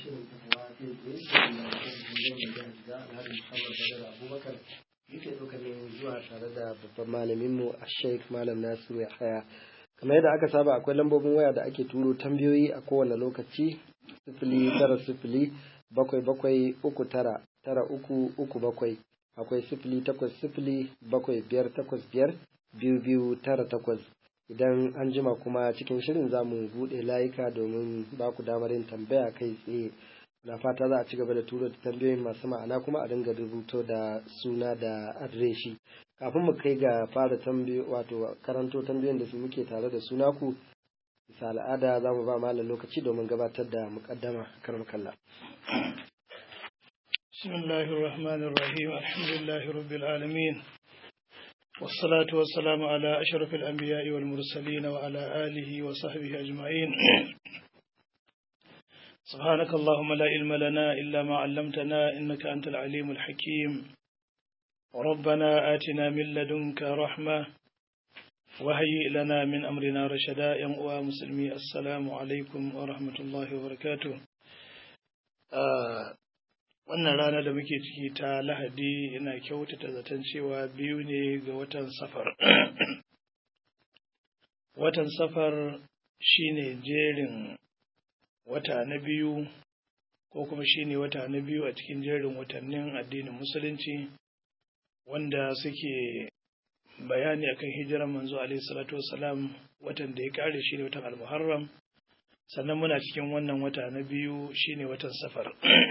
shirin fatawa kai tsaye da kuma da Alhaji Muhammad Badar Abubakar yake ɗaukar ne zuwa tare da babban malaminmu a Sheikh Malam Nasiru Yahaya. Kamar yadda aka saba akwai lambobin waya da ake turo tambayoyi a kowane lokaci sifili tara sifili bakwai bakwai uku tara tara uku uku bakwai akwai sifili takwas sifili bakwai biyar takwas biyar biyu biyu tara takwas idan an jima kuma cikin shirin za mu buɗe layuka domin ba ku damar yin tambaya kai tsaye na fata za a ci gaba da turo da tambayoyin masu ma'ana kuma a dinga rubuto da suna da adireshi kafin mu kai ga fara tambayo wato karanto tambayoyin da su muke tare da suna ku bisa al'ada za mu ba malam lokaci domin gabatar da muƙaddama karam kalla بسم الله الرحمن الرحيم الحمد لله رب العالمين والصلاة والسلام على أشرف الأنبياء والمرسلين وعلى آله وصحبه أجمعين سبحانك اللهم لا علم لنا إلا ما علمتنا إنك أنت العليم الحكيم ربنا آتنا من لدنك رحمة وهيئ لنا من أمرنا رشدا يا مسلمي السلام عليكم ورحمة الله وبركاته آه wannan rana da muke ciki ta lahadi ina kyautata zaton cewa biyu ne ga watan safar watan safar shine jerin wata na biyu ko kuma shine wata na biyu a cikin jerin watannin addinin musulunci wanda suke bayani akan hijiran manzo alaihi salatu wasalam watan da ya kare shine watan al-muharram sannan muna cikin wannan wata na biyu shine watan safar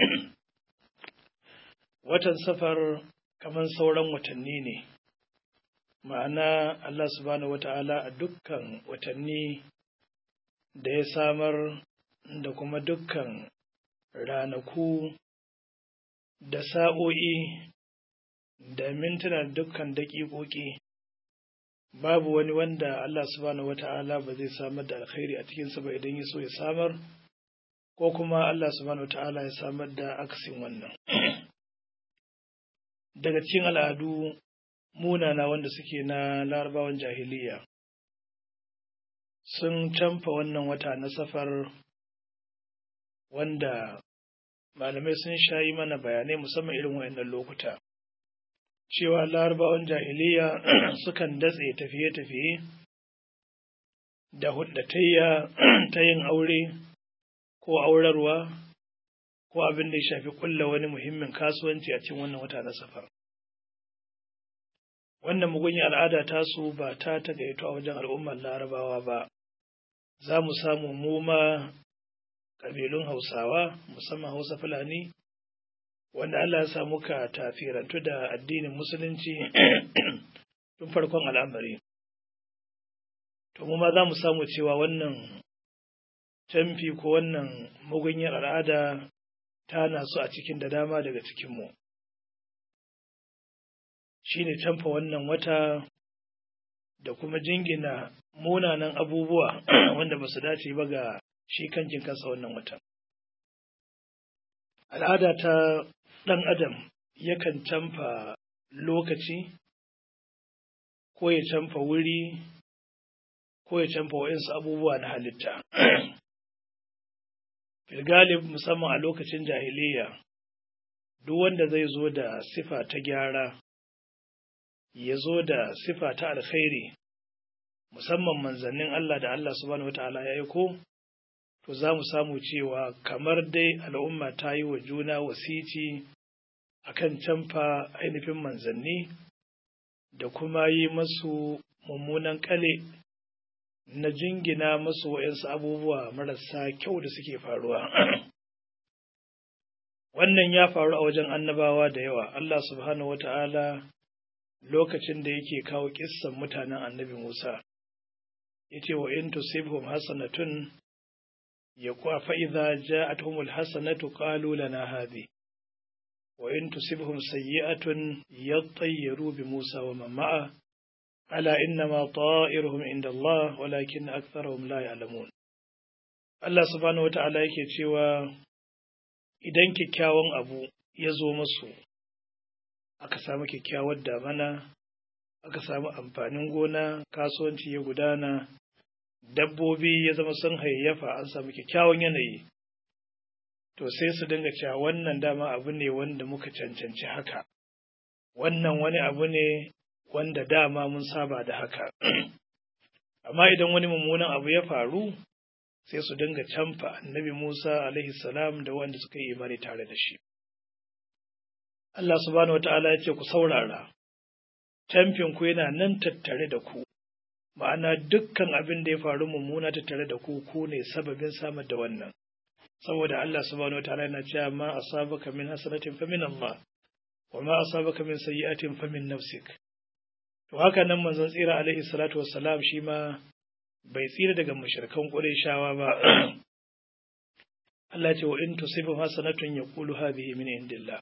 watan safar kamar sauran watanni ne ma'ana Allah subhanahu wata'ala a dukkan watanni da ya samar da kuma dukkan ranaku da sa'o'i da mintuna dukkan daƙiƙoƙi babu wani wanda Allah subhanahu wata'ala ba zai samar da alkhairi a cikinsa ba idan ya so ya samar ko kuma Allah subhanahu wata'ala ya samar da aksin wannan daga cikin al'adu munana wanda suke na larabawan jahiliya sun canfa wannan wata na safar wanda malamai sun shayi mana bayanai musamman irin wayannan lokuta cewa larabawan jahiliya sukan datse tafiye-tafiye da huddatayya ta yin aure ko aurarwa ko abin da ya shafi kulla wani muhimmin kasuwanci a cikin wannan wata na safar. Wannan mugunyi al'ada tasu ba ta tagaito a wajen al'ummar larabawa ba, za mu samu mu ma ƙabilun Hausawa, musamman Hausa Fulani, wanda Allah ya samu ka tafirantu da addinin Musulunci tun farkon al'amari. To, mu ma za mu samu cewa wannan canfi ko wannan mugunyar al'ada tana su a cikin da dama daga cikinmu. Shi ne canfa wannan wata da kuma jingina munanan abubuwa wanda ba su dace ba ga shi kankin kansa wannan watan. Al'ada ta ɗan adam yakan canfa lokaci, ko ya canfa wuri, ko ya canfa wa'insu abubuwa na halitta. Filgalib musamman a lokacin jahiliya, duk wanda zai zo da sifa ta gyara, ya zo da sifa ta alkhairi, musamman manzannin Allah da Allah subhanahu wata'ala ya aiko, to za mu samu cewa kamar dai al'umma ta yi wa juna wasici a kan canfa ainihin manzanni da kuma yi masu mummunan kale na jingina masu wa'yansu abubuwa marasa kyau da suke faruwa. Wannan ya faru a wajen annabawa da yawa, Allah subhanahu wata'ala lokacin da yake kawo kissan mutanen annabi Musa, ya ce wa in tusibhum hasanatun ya kuwa fa'iza ja'atuhumul hasanatu qalu lana hadhi wa in tusibhum sayyi'atun yattayyaru bi Musa wa man ma'a ألا إنما طائرهم عند الله ولكن أكثرهم لا يعلمون Allah subhanahu wa ta'ala yake cewa idan kyakkyawan abu ya zo masu, aka samu kyakkyawar damana, aka samu amfanin gona, kasuwanci ya gudana, dabbobi ya zama sun hayayyafa an samu kyakkyawan yanayi, to sai su dinga cewa wannan dama abu ne wanda muka cancanci haka wannan wani abu ne wanda dama mun saba da haka amma idan wani mummunan abu ya faru sai su dinga camfa annabi Musa alaihi salam da wanda suka yi imani tare da shi Allah subhanahu wata'ala ya ce ku saurara camfin ku yana nan tattare da ku ma'ana dukkan abin da ya faru mummuna tattare da ku ku ne sababin samar da wannan saboda Allah subhanahu wataala yana cewa ma asabaka min hasanatin fa min Allah wa ma asabaka min sayyi'atin fa min nafsik to haka nan manzon tsira alaihi salatu wassalam shi ma bai tsira daga mushrikan Qurayshawa ba Allah ce wa in tusibu hasanatun yaqulu hadhihi min indillah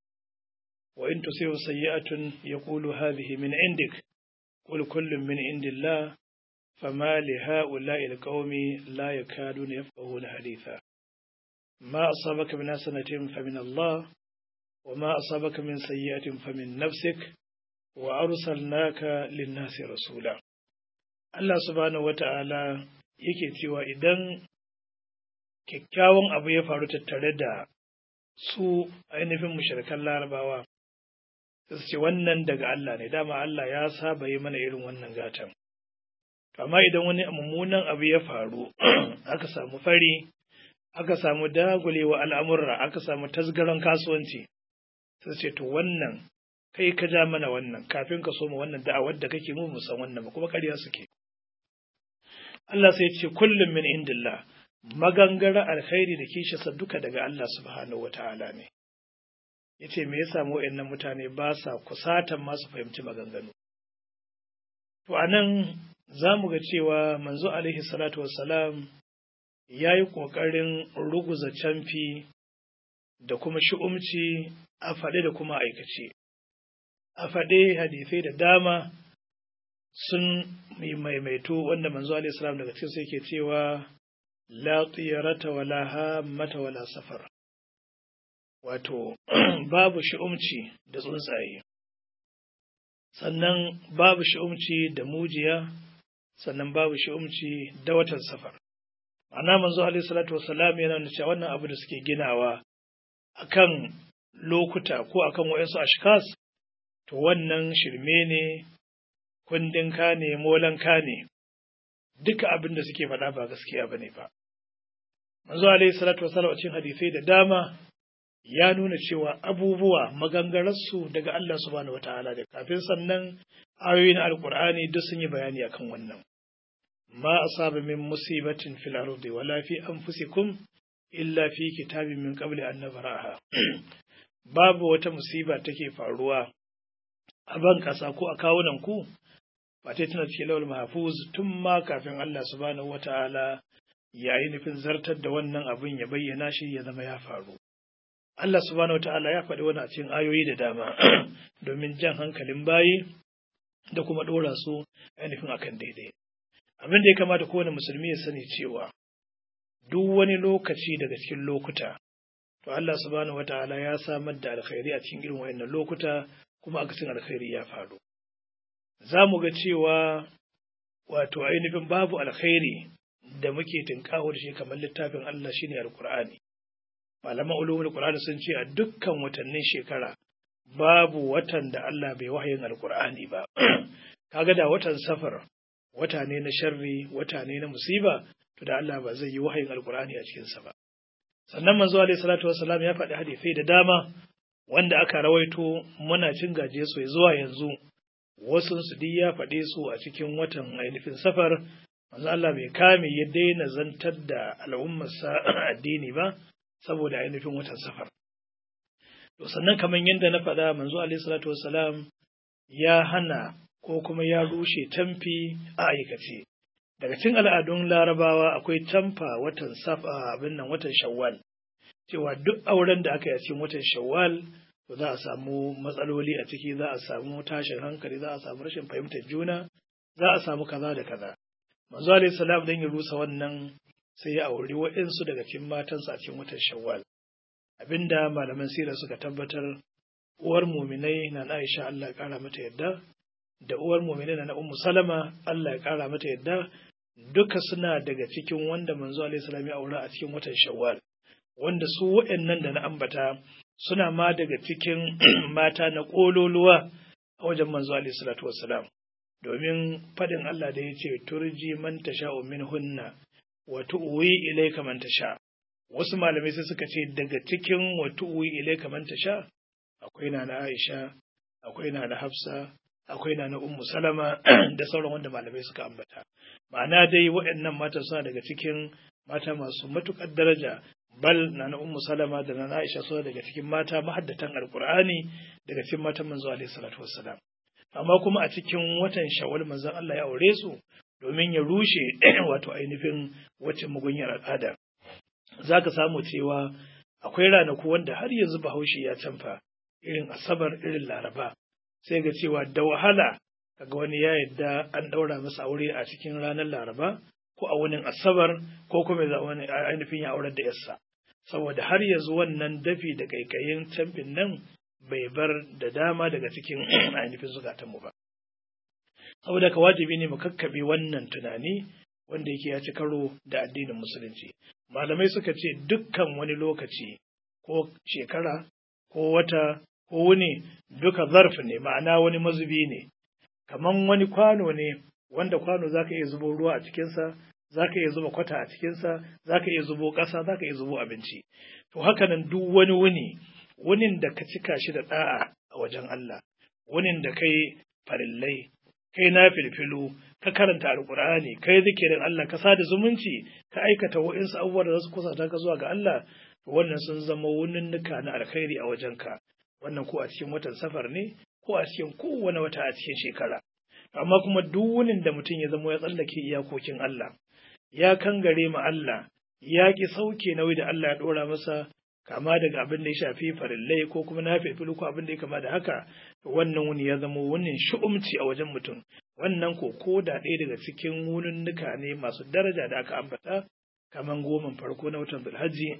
wa in tusibu sayyi'atun yaqulu hadhihi min indik qul kullun min indillah فما لهؤلاء القوم لا يكادون يفقهون حديثا ما أصابك من حسنة فمن الله وما أصابك من سيئة فمن نفسك وأرسلناك للناس رسولا Allah subhanahu wata'ala yake cewa idan kyakkyawan abu ya faru tattare da su ainihin mushrikan larabawa su ce wannan daga Allah ne dama Allah ya saba yi mana irin wannan gatan amma idan wani mummunan abu ya faru aka samu fari aka samu dagulewa al'amurra aka samu tasgaron kasuwanci sai ce to wannan kai ka ja mana wannan kafin ka soma wannan da'awar da kake mu san wannan ba kuma ƙarya suke Allah sai ce kullum min indillah magangara alkhairi da kishasa duka daga Allah subhanahu wata'ala ne yace me yasa mu wayannan mutane ba sa kusatan masu fahimci maganganu to anan za mu ga cewa manzo alaihi salatu wassalam ya yi ƙoƙarin ruguza camfi da kuma shi'umci a faɗe da kuma aikace. A faɗe hadisai da dama sun maimaito wanda manzo alaihi salam daga cikin sai ke cewa la tsirata wala hammata wala safar. Wato, babu shi'umci da tsuntsaye, sannan babu shi'umci da mujiya, sannan babu shi'umci da watan safar. Ana manzo alaihi salatu wassalam yana nuna cewa wannan abu da suke ginawa akan lokuta ko akan wayansu ashkas to wannan shirme ne kundin ka ne molan ka ne duka abin da suke faɗa ba gaskiya bane ba manzo alaihi salatu wassalam a cikin hadisai da dama ya nuna cewa abubuwa magangararsu daga Allah subhanahu wataala da kafin sannan ayoyin alkur'ani duk sun yi bayani akan wannan ma asaba min musibatin fil ardi wala fi anfusikum illa fi kitabin min qabli an nabraha babu wata musiba take faruwa a ban kasa ko a kawunan ku ba ta tana cikin lawal mahfuz tun ma kafin Allah subhanahu wataala ya yi nufin zartar da wannan abin ya bayyana shi ya zama ya faru Allah subhanahu wataala ya faɗi wani a cikin ayoyi da dama domin jan hankalin bayi da kuma ɗora su ainihin akan daidai abin da ya kamata kowane musulmi ya sani cewa duk wani lokaci daga cikin lokuta to Allah subhanahu wataala ya samar da alkhairi a cikin irin wayannan lokuta kuma akasin alkhairi ya faru za mu ga cewa wato ainihin babu alkhairi da muke tinkaho da shi kamar littafin Allah shine alqur'ani malaman ulumul qur'ani sun ce a dukkan watannin shekara babu watan da Allah bai wahayin alqur'ani ba kaga da watan safar wata ne na sharri wata ne na musiba to da Allah ba zai yi wahayin alqur'ani a cikin sa ba sannan manzo alaihi salatu wassalam ya faɗi hadisai da dama wanda aka rawaito muna cin gaje su zuwa yanzu wasu su duk ya faɗe su a cikin watan ainihin safar manzo Allah bai kame ya daina zantar da al'ummarsa addini ba saboda ainihin watan safar to sannan kamar yadda na faɗa manzo alaihi salatu wassalam ya hana ko kuma ya rushe tamfi a aikace daga cikin al'adun larabawa akwai tamfa watan safa abin nan watan shawwal cewa duk auren da aka yi a cikin watan shawwal to za a samu matsaloli a ciki za a samu tashin hankali za a samu rashin fahimtar juna za a samu kaza da kaza manzo alayhi salam dan ya rusa wannan sai ya auri waɗansu daga cikin matansa a cikin watan shawwal abinda malaman sira suka tabbatar uwar muminai na Aisha Allah ya kara mata yadda da uwar muminai na Ummu Salama Allah ya kara mata yadda duka suna daga cikin wanda manzo alayhi salam ya aura a cikin watan shawwal wanda su waɗannan da na ambata suna ma daga cikin mata na ƙololuwa a wajen manzo alaihi salatu wassalam domin faɗin Allah da ya ce turji man tasha'u min hunna wa tu'wi ilayka man tasha wasu malamai sai suka ce daga cikin wa tu'wi ilayka man tasha akwai na na Aisha akwai na na Hafsa akwai na na Ummu Salama da sauran wanda malamai suka ambata ma'ana dai waɗannan mata suna daga cikin mata masu matuƙar daraja bal na na Ummu Salama da na Aisha suna daga cikin mata mahaddatan Alƙur'ani daga cikin matan manzo alaihi salatu wassalam amma kuma a cikin watan Shawwal manzon Allah ya aure su domin ya rushe wato ainihin wacce mugunyar al'ada zaka samu cewa akwai ranaku wanda har yanzu Bahaushe ya canfa irin Asabar irin Laraba sai ga cewa da wahala kaga wani ya yadda an ɗaura masa aure a cikin ranar Laraba ko a wani Asabar ko kuma za wani ainihin ya aurar da yarsa saboda har yanzu wannan dafi da kaikayin camfin nan bai bar da dama daga cikin ainihin zukatanmu ba saboda ka wajibi ne mu kakkaɓe wannan tunani wanda yake ya ci karo da addinin musulunci malamai suka ce dukkan wani lokaci ko shekara ko wata ko wuni duka zarf ne ma'ana wani mazubi ne kaman wani kwano ne wanda kwano zaka iya zubo ruwa a cikinsa zaka iya zuba kwata a cikinsa zaka iya zubo ƙasa zaka iya zubo abinci to haka nan duk wani wuni wunin da ka cika shi da da'a a wajen Allah wunin da kai farillai kai na filfilu ka karanta alkur'ani kai zikirin Allah ka sada zumunci ka aikata wa'insu abubuwa da za su kusata ka zuwa ga Allah wannan sun zama wuninnuka na alkhairi a wajenka wannan ko a cikin watan safar ne ko a cikin kowane wata a cikin shekara amma kuma duk wunin da mutum ya zama ya tsallake iyakokin Allah ya kangare ma Allah ya ki sauke nauyi da Allah ya dora masa kama daga abin da ya shafi farillai ko kuma na filfilu ko abin da ya kama da haka wannan wuni ya zama wunin shu'umci a wajen mutum wannan ko ko da ɗaya daga cikin wununnuka ne masu daraja da aka ambata kaman goman farko na watan Zulhajji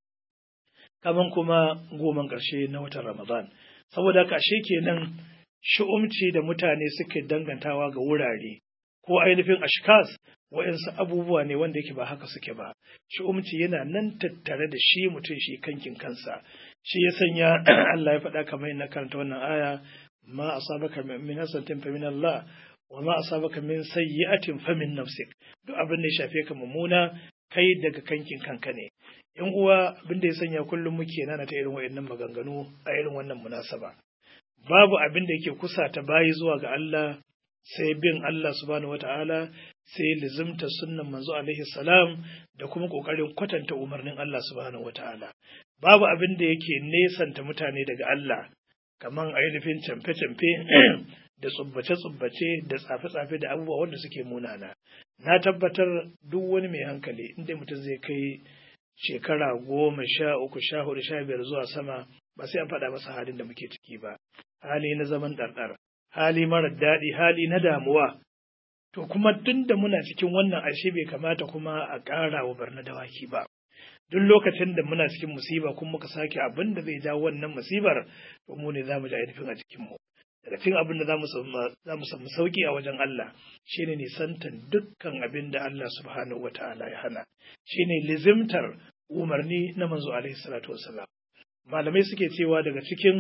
kaman kuma goman ƙarshe na watan Ramadan saboda haka ashe kenan shu'umci da mutane suke dangantawa ga wurare ko ainihin ashkas wa'insu abubuwa ne wanda yake ba haka suke ba shu'umci yana nan tattare da shi mutum shi kankin kansa shi ya sanya Allah ya faɗa kamar na karanta wannan aya ma asabaka min hasatin fa min Allah wa ma asabaka min sayyi'atin fa min nafsik duk abin da ya shafe ka mummuna kai daga kankin kanka ne yan uwa abin da ya sanya kullum muke nana ta irin wayannan maganganu a irin wannan munasaba babu abin da yake kusa ta bayi zuwa ga Allah sai bin Allah subhanahu wata'ala sai lizimta sunnan manzo alaihi salam da kuma kokarin kwatanta umarnin Allah subhanahu wata'ala babu abin da yake nesanta mutane daga Allah kaman ainihin camfe-camfe da tsubbace-tsubbace da tsafe-tsafe da abubuwa wanda suke munana na tabbatar duk wani mai hankali inda mutum zai kai shekara goma sha uku sha hudu sha biyar zuwa sama ba sai an faɗa masa halin da muke ciki ba hali na zaman ɗarɗar hali marar daɗi hali na damuwa to kuma tun da muna cikin wannan ashe bai kamata kuma a ƙara wa barna dawaki ba duk lokacin da muna cikin musiba kuma muka sake abin da zai jawo wannan musibar to mu ne za mu ji ainihin a cikinmu daga cikin abin da za mu samu sauki a wajen Allah shine nisantan dukkan abin da Allah subhanahu wa ta'ala ya hana shine lizimtar umarni na manzo alaihi salatu wassalam malamai suke cewa daga cikin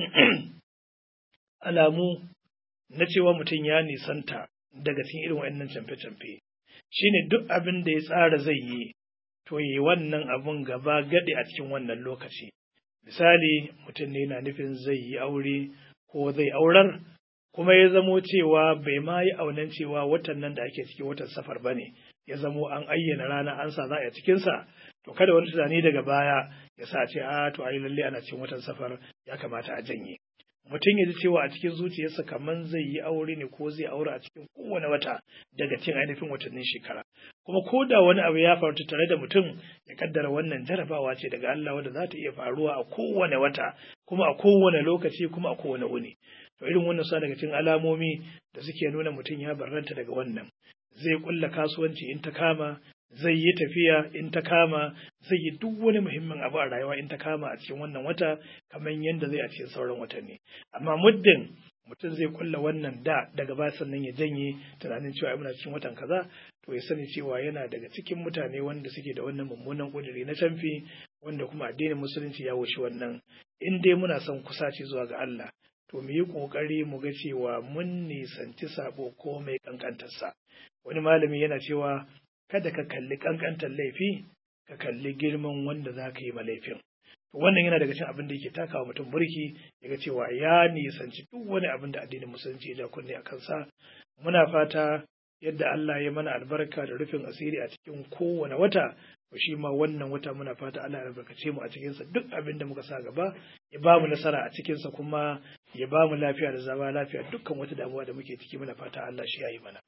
alamu na cewa mutum ya nisanta daga cikin irin waɗannan camfe-camfe shine duk abin da ya tsara zai yi to yi wannan abun gaba gade a cikin wannan lokaci misali mutum ne na nufin zai yi aure ko zai aurar kuma ya zamo cewa bai ma yi aunan cewa watan nan da ake ciki watan safar ba ne ya zamo an ayyana rana an sa za a cikinsa to kada wani tunani daga baya ya sa ce a to ai lalle ana cikin watan safar ya kamata a janye mutum ya ji cewa a cikin zuciyarsa kamar zai yi aure ne ko zai aure a cikin kowane wata daga cikin ainihin watannin shekara kuma ko da wani abu ya faru tare da mutum ya kaddara wannan jarabawa ce daga Allah wadda za ta iya faruwa a kowane wata kuma a kowane lokaci kuma a kowane wuni to irin wannan sa daga cikin alamomi da suke nuna mutum ya barranta daga wannan zai kulla kasuwanci in ta kama zai yi tafiya in ta kama zai yi duk wani muhimmin abu a rayuwa in ta kama a cikin wannan wata kamar yadda zai a cikin sauran watanni amma muddin mutum zai kulla wannan da daga ba sannan ya janye tunanin cewa muna cikin watan kaza to ya sani cewa yana daga cikin mutane wanda suke da wannan mummunan kudiri na canfi wanda kuma addinin musulunci ya wuce wannan in dai muna son kusaci zuwa ga Allah to mu yi ƙoƙari mu ga cewa mun nisanci sabo ko mai ƙanƙantarsa wani malami yana cewa kada ka kalli ƙanƙantar laifi ka kalli girman wanda za ka yi ma laifin wannan yana daga cikin abin da yake takawa mutum burki ya ga cewa ya nisanci duk wani abin da addinin musulunci ya ja kunne a kansa muna fata yadda Allah ya mana albarka da rufin asiri a cikin kowane wata to shi ma wannan wata muna fata Allah ya albarkace mu a cikinsa duk abin da muka sa gaba ya ba mu nasara a cikinsa kuma ya ba mu lafiya da zama lafiya dukkan wata damuwa da muke ciki muna fata Allah shi ya yi mana.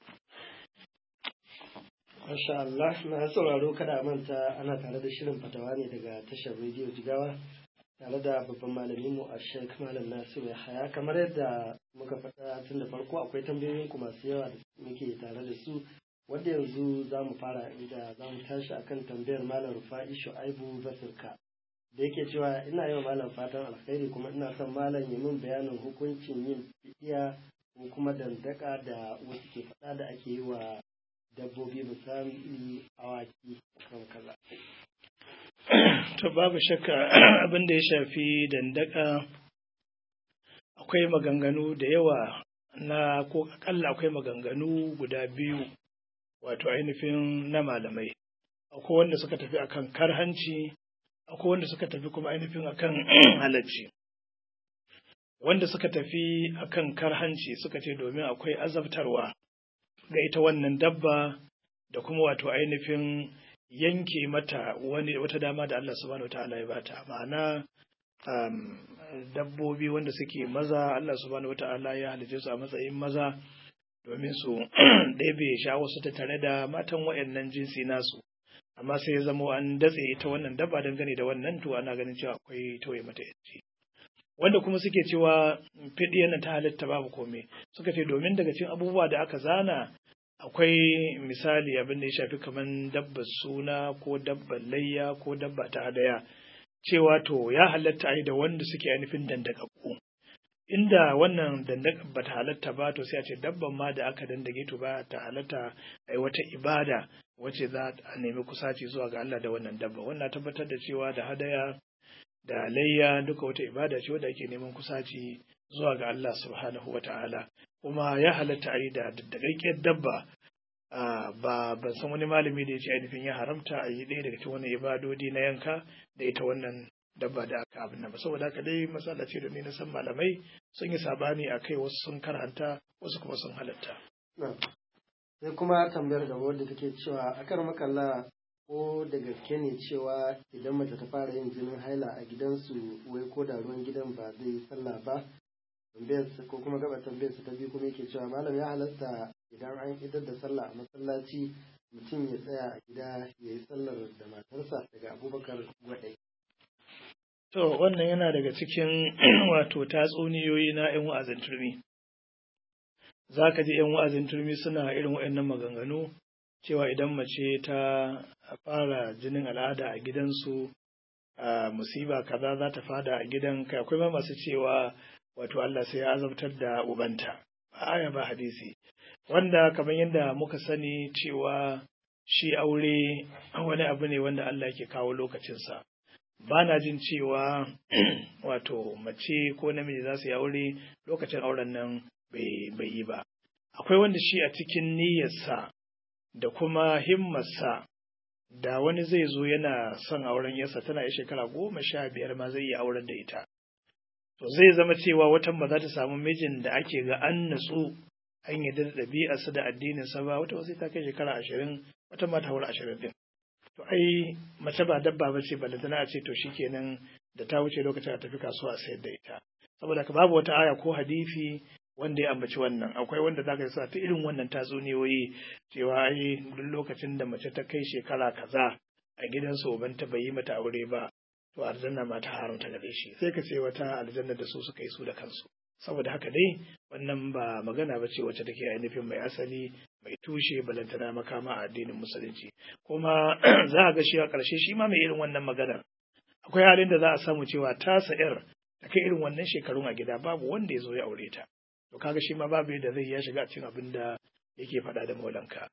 Masha Allah, na sauraro kada a manta ana tare da shirin fatawa ne daga tashar rediyo Jigawa tare da babban malamin mu a Sheikh Malam Nasiru Yahaya kamar yadda muka faɗa tun da farko akwai tambayoyin ku masu yawa da muke tare da su wanda yanzu za mu fara inda za mu tashi akan tambayar Malam Rufa'i Shu'aibu Basirka da yake cewa ina yi wa malam fatan alkhairi kuma ina son malam ya min bayanin hukuncin yin fidiya ko kuma dandaka da wasu ke faɗa da ake yi wa dabbobi misali awaki kan kaza. To babu shakka abin da ya shafi dandaka akwai maganganu da yawa na ko akalla akwai maganganu guda biyu wato ainihin na malamai. Akwai wanda suka tafi akan karhanci, akwai wanda suka tafi kuma ainihin akan halacci. Wanda suka tafi akan karhanci suka ce domin akwai azabtarwa. ga ita wannan dabba da kuma wato ainihin yanke mata wani wata dama da Allah subhanahu wa ta'ala ya bata ma'ana um, dabbobi wanda suke maza Allah subhanahu wa ta'ala ya halice su a matsayin maza domin su ɗebe shawo su ta tare da matan wayannan jinsi nasu amma sai ya zama an datse ita wannan dabba dangane da wannan to ana ganin cewa akwai tauye mata yanci wanda kuma suke cewa fiɗiyar ta halitta babu komai suka ce domin daga cikin abubuwa da aka zana akwai misali abin da ya shafi kamar dabbar suna ko dabbar layya ko dabba ta hadaya cewa to ya halatta a yi da wanda suke ainihin dandakakku inda wannan dandaka ba ta halatta ba to sai a ce dabban ma da aka dandage to ba ta halatta a yi wata ibada wacce za a nemi kusaci zuwa ga Allah da wannan dabba wannan tabbatar da cewa da hadaya da layya duka wata ibada ce wadda ake neman kusaci zuwa ga Allah subhanahu wa ta'ala kuma ya halatta a yi da daddagaggiyar dabba ba ban san wani malami da ya ce ainihin ya haramta a yi ɗaya daga cikin wani ibadodi na yanka da ita wannan dabba da aka abin nan ba saboda haka dai matsala ce da ni na san malamai sun yi sabani a kai wasu sun karanta wasu kuma sun halatta. sai kuma tambayar da wadda take cewa akan makalla ko da gaske ne cewa idan mace ta fara yin jinin haila a gidansu wai ko da ruwan gidan ba zai yi sallah ba tambayarsa ko kuma gaba tambayarsa ta biyu kuma yake cewa malam ya halatta idan an idar da sallah a masallaci mutum ya tsaya a gida ya yi sallar da matarsa daga abubakar gwadai. To wannan yana daga cikin wato tatsuniyoyi na 'yan wa'azin turmi. Za ka ji 'yan wa'azin turmi suna irin waɗannan maganganu cewa idan mace ta fara jinin al'ada a gidansu a musiba kaza za ta fada a gidan kai akwai ma masu cewa wato Allah sai ya azabtar da ubanta ba aya ba hadisi wanda kamar yadda muka sani cewa shi aure wani abu ne wanda Allah ke kawo lokacinsa ba na jin cewa wato mace ko namiji za su yi aure lokacin auren nan bai yi ba akwai wanda shi a cikin niyyarsa da kuma himmarsa da wani zai zo yana son auren yarsa tana yi shekara goma sha biyar ma zai yi auren da ita to zai zama cewa watan ba za ta samu mijin da ake ga an natsu an yi da ɗabi'arsa da addininsa ba wata wasu ta kai shekara ashirin wata ma ta ashirin din to ai mace ba dabba ba ce balantana a ce to shikenan da ta wuce lokacin a tafi kasuwa a sayar da ita saboda ka babu wata aya ko hadisi wanda ya ambaci wannan akwai wanda zaka yi sa ta irin wannan tatsuniyoyi cewa ai duk lokacin da mace ta kai shekara kaza a gidansu ubanta bai yi mata aure ba to aljanna ma ta haramta gare shi sai ka ce wata aljanna da su suka yi su da kansu saboda haka dai wannan ba magana ba ce wacce take ainihin mai asali mai tushe balantana makama a addinin musulunci kuma za a ga shi a ƙarshe shi ma mai irin wannan maganar akwai halin da za a samu cewa tasa yar ta kai irin wannan shekarun a gida babu wanda ya zo ya aure ta to kaga shi ma babu yadda zai ya shiga cikin abin da yake faɗa da maulanka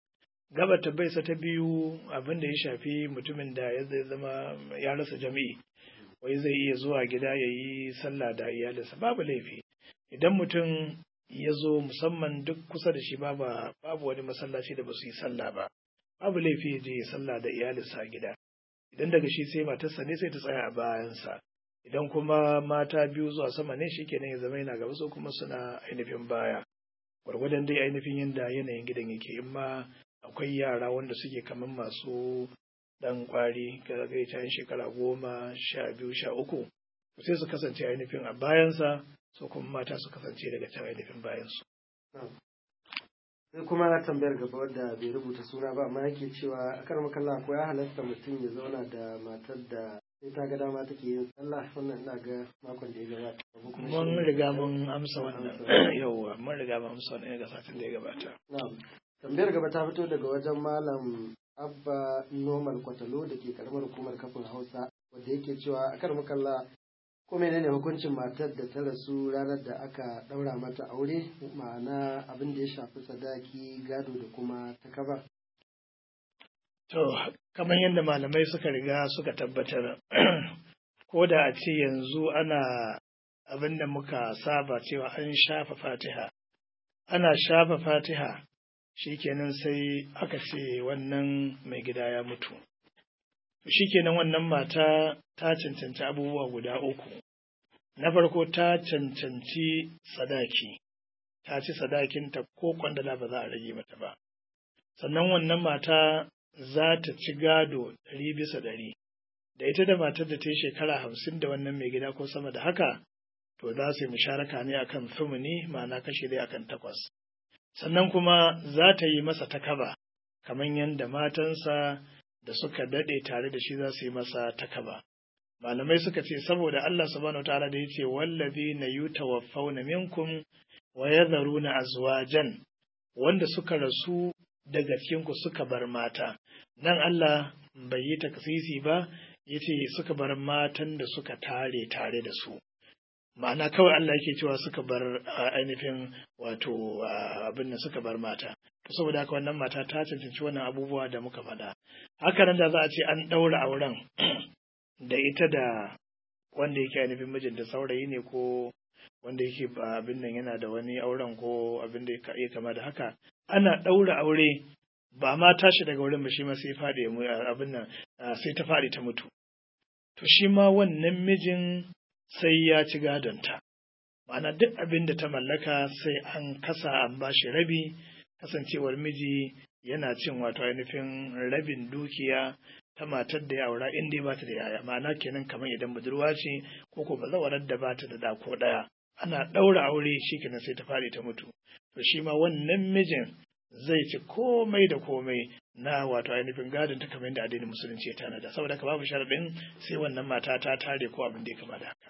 gaba tabbaisa ta biyu abin da ya shafi mutumin da ya zai zama ya rasa jami'i wai zai iya zuwa gida ya yi sallah da iyalinsa babu laifi idan mutum ya zo musamman duk kusa da shi babu babu wani masallaci da ba su yi sallah ba babu laifi ya je ya sallah da iyalinsa a gida idan daga shi sai matarsa ne sai ta tsaya a bayansa idan kuma mata biyu zuwa sama ne shi kenan ya zama yana gaba so kuma suna ainihin baya gwargwadon dai ainihin yadda yanayin gidan yake in ma akwai yara wanda suke kamar masu dan kwari ga gaita shekara goma sha biyu sha uku sai su kasance ainihin a bayansa so kuma mata su kasance daga can ainihin bayansu. sai kuma tambayar gaba wadda bai rubuta suna ba amma yake cewa a kan makalla ko ya halatta mutum ya zauna da matar da sai ta ga dama take yin sallah wannan ina ga makon da ya gabata mun riga mun amsa wannan yauwa mun riga mun amsa wannan ga satin da ya gabata na'am tambayar gaba ta fito daga wajen malam abba normal kwatalo da ke karamar hukumar kafin hausa wanda yake cewa a kan makalla ko menene hukuncin matar da ta rasu ranar da aka ɗaura mata aure ma'ana abin da ya shafi sadaki gado da kuma takaba to kamar yadda malamai suka riga suka tabbatar ko da a ce yanzu ana abin da muka saba cewa an shafa fatiha ana shafa fatiha shikenan sai aka ce wannan mai gida ya mutu shikenan wannan mata ta cancanci abubuwa guda uku na farko ta cancanci sadaki ta ci sadakinta ko kwandala ba za a rage mata ba sannan wannan mata za ta ci gado ɗari bisa ɗari da ita da matar da ta yi shekara hamsin da wannan mai gida ko sama da haka to za su yi musharaka ne akan sumuni ma'ana kashe dai akan takwas sannan kuma za ta yi masa takaba kamar yadda matansa da suka daɗe tare da shi za su yi masa takaba. Malamai suka ce saboda Allah subhanahu ta'ala da yace wallazi na yutawaffawna minkum wa yadharuna azwajan wanda suka rasu daga cikin ku suka bar mata. Nan Allah bai yi taksisi ba yace suka bar matan da suka tare tare da su. Ma'ana kawai Allah yake cewa suka bar ainihin wato abin da suka bar mata. saboda haka wannan mata ta cancanci wannan abubuwa da muka faɗa haka nan da za a ce an ɗaura auren da ita da wanda yake ainihin mijinta saurayi ne ko wanda yake abin nan yana da wani auren ko abin da ya kama da haka ana ɗaura aure ba ma tashi daga wurin ba shi ma sai faɗi abin nan sai ta faɗi ta mutu to shi ma wannan mijin sai ya ci gadonta ma'ana duk abin da ta mallaka sai an kasa an ba shi rabi kasancewar miji yana cin wato ainihin rabin dukiya ta matar da ya aura in dai bata da yaya ma'ana kenan kamar idan budurwa ce ko ko bazawarar da bata da dako daya ana ɗaura aure shi kenan sai ta fadi ta mutu to shi ma wannan mijin zai ci komai da komai na wato ainihin gadon ta kamar yadda addinin musulunci ya tanada saboda haka babu sharaɗin sai wannan mata ta tare ko abin da ya kama da haka.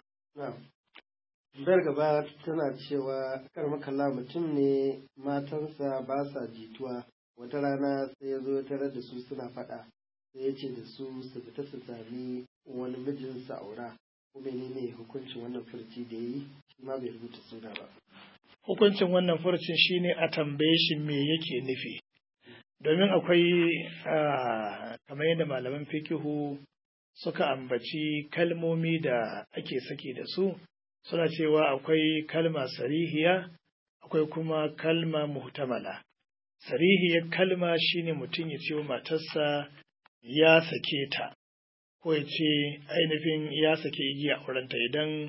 Bayar gaba tana cewa kar makalla mutum ne matansa ba sa jituwa wata rana sai ya zo ya tarar da su suna faɗa sai ya ce da su su fita su sami wani mijinsa aura ko menene hukuncin wannan furci da yi shi ma bai rubuta suna ba. Hukuncin wannan furcin shine a tambaye shi me yake nufi domin akwai kamar yadda malaman fikihu suka ambaci kalmomi da ake saki da su suna cewa akwai kalma sarihiya akwai kuma kalma muhtamala sarihiyar kalma shine mutum ya ce wa matarsa ya sake ta ko ya ce ainihin ya sake igiya aurenta idan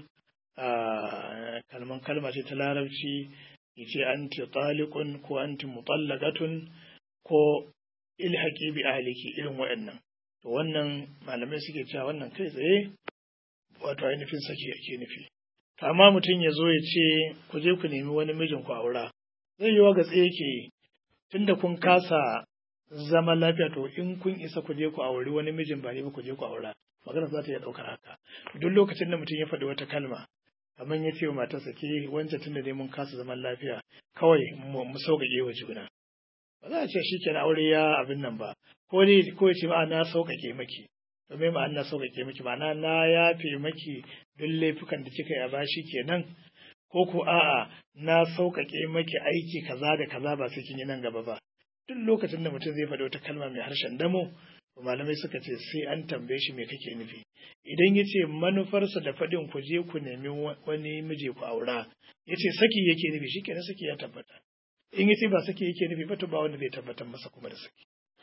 kalman kalma ce ta larabci ya ce anti talikun ko anti mutallaqatun ko ilhaqi bi ahliki irin waɗannan to wannan malamai suke cewa wannan kai tsaye wato ainihin sake ake nufi amma mutum ya zo ya ce ku je ku nemi wani mijin ku aura zai yi wa gatse yake tunda kun kasa zama lafiya to in kun isa ku je ku auri wani mijin ba ne ba ku je ku aura magana za ta iya ɗaukar haka duk lokacin da mutum ya faɗi wata kalma kamar ya ce wa matarsa ke wancan tunda dai mun kasa zaman lafiya kawai mu sauƙaƙe wa juna ba za a ce shi kenan aure ya abin nan ba ko dai ko ya ce ma na sauƙaƙe maki domin ma'ana na sauƙaƙe maki ma'ana na yafe maki duk laifukan da kika yi a bashi kenan ko ko a'a na sauƙaƙe maki aiki kaza da kaza ba sai kin yi nan gaba ba duk lokacin da mutum zai faɗi wata kalma mai harshen damo malamai suka ce sai an tambaye shi me kake nufi idan ya ce manufarsa da faɗin ku je ku nemi wani miji ku aura ya ce saki yake nufi shi kenan saki ya tabbata in ya ce ba saki yake nufi ba to ba wanda zai tabbatar masa kuma da saki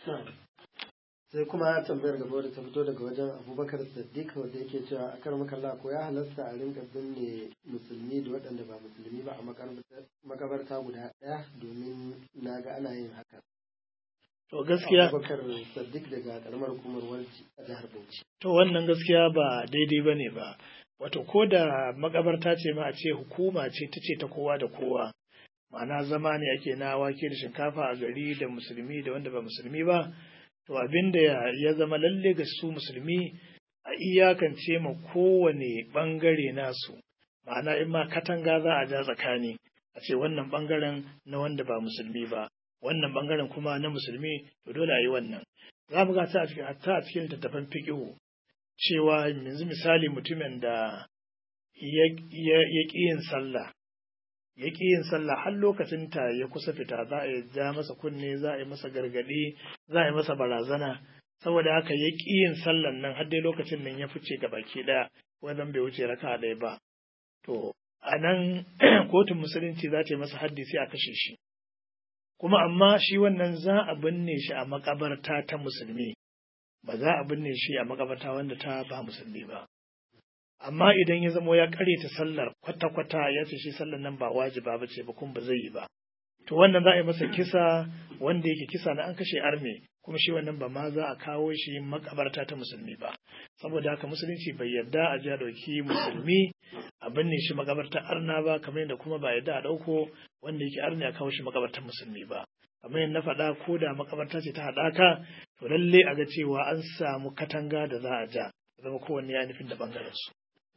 sai kuma tambayar gaba da ta fito daga wajen abubakar siddiq wanda yake cewa a kar makalla ko ya halasta a rinka binne musulmi da waɗanda ba musulmi ba a makabarta guda ɗaya domin na ga ana yin haka to gaskiya abubakar siddiq daga karamar hukumar warji a jihar bauchi to wannan gaskiya ba daidai ba ne ba wato ko da makabarta ce ma a ce hukuma ce ta ce ta kowa da kowa ma'ana zama ne ake na wake da shinkafa a gari da musulmi da wanda ba musulmi ba to abin da ya zama lalle ga su musulmi a iyakance ma kowane bangare nasu ma'ana in ma katanga za a ja tsakani a ce wannan bangaren na wanda ba musulmi ba wannan bangaren kuma na musulmi to dole a yi wannan za mu ga ta a cikin hatta a cikin littattafan fiqhu cewa yanzu misali mutumin da ya ƙi yin sallah ya ƙi yin sallah har lokacin ta ya kusa fita za a ja masa kunne za a yi masa gargaɗi za a yi masa barazana saboda haka ya ƙi yin sallan nan har dai lokacin nan ya fice ga baki ɗaya wannan bai wuce raka ɗaya ba to a nan kotun musulunci za ta yi masa haddi sai a kashe shi kuma amma shi wannan za a binne shi a makabarta ta musulmi ba za a binne shi a makabarta wanda ta ba musulmi ba amma idan ya zamo ya ta sallar kwata-kwata ya ce shi sallar nan ba wajiba ba ce ba kuma ba zai yi ba to wannan za a yi masa kisa wanda yake kisa na an kashe arme kuma shi wannan ba ma za a kawo shi makabarta ta musulmi ba saboda haka musulunci bai yarda a ji a ɗauki musulmi a binne shi makabartar arna ba kamar yadda kuma ba yarda a ɗauko wanda yake arne a kawo shi makabartar musulmi ba kamar yadda na faɗa ko da makabarta ce ta haɗaka to lalle a ga cewa an samu katanga da za a ja zama kowanne ya nufin da ɓangaren su.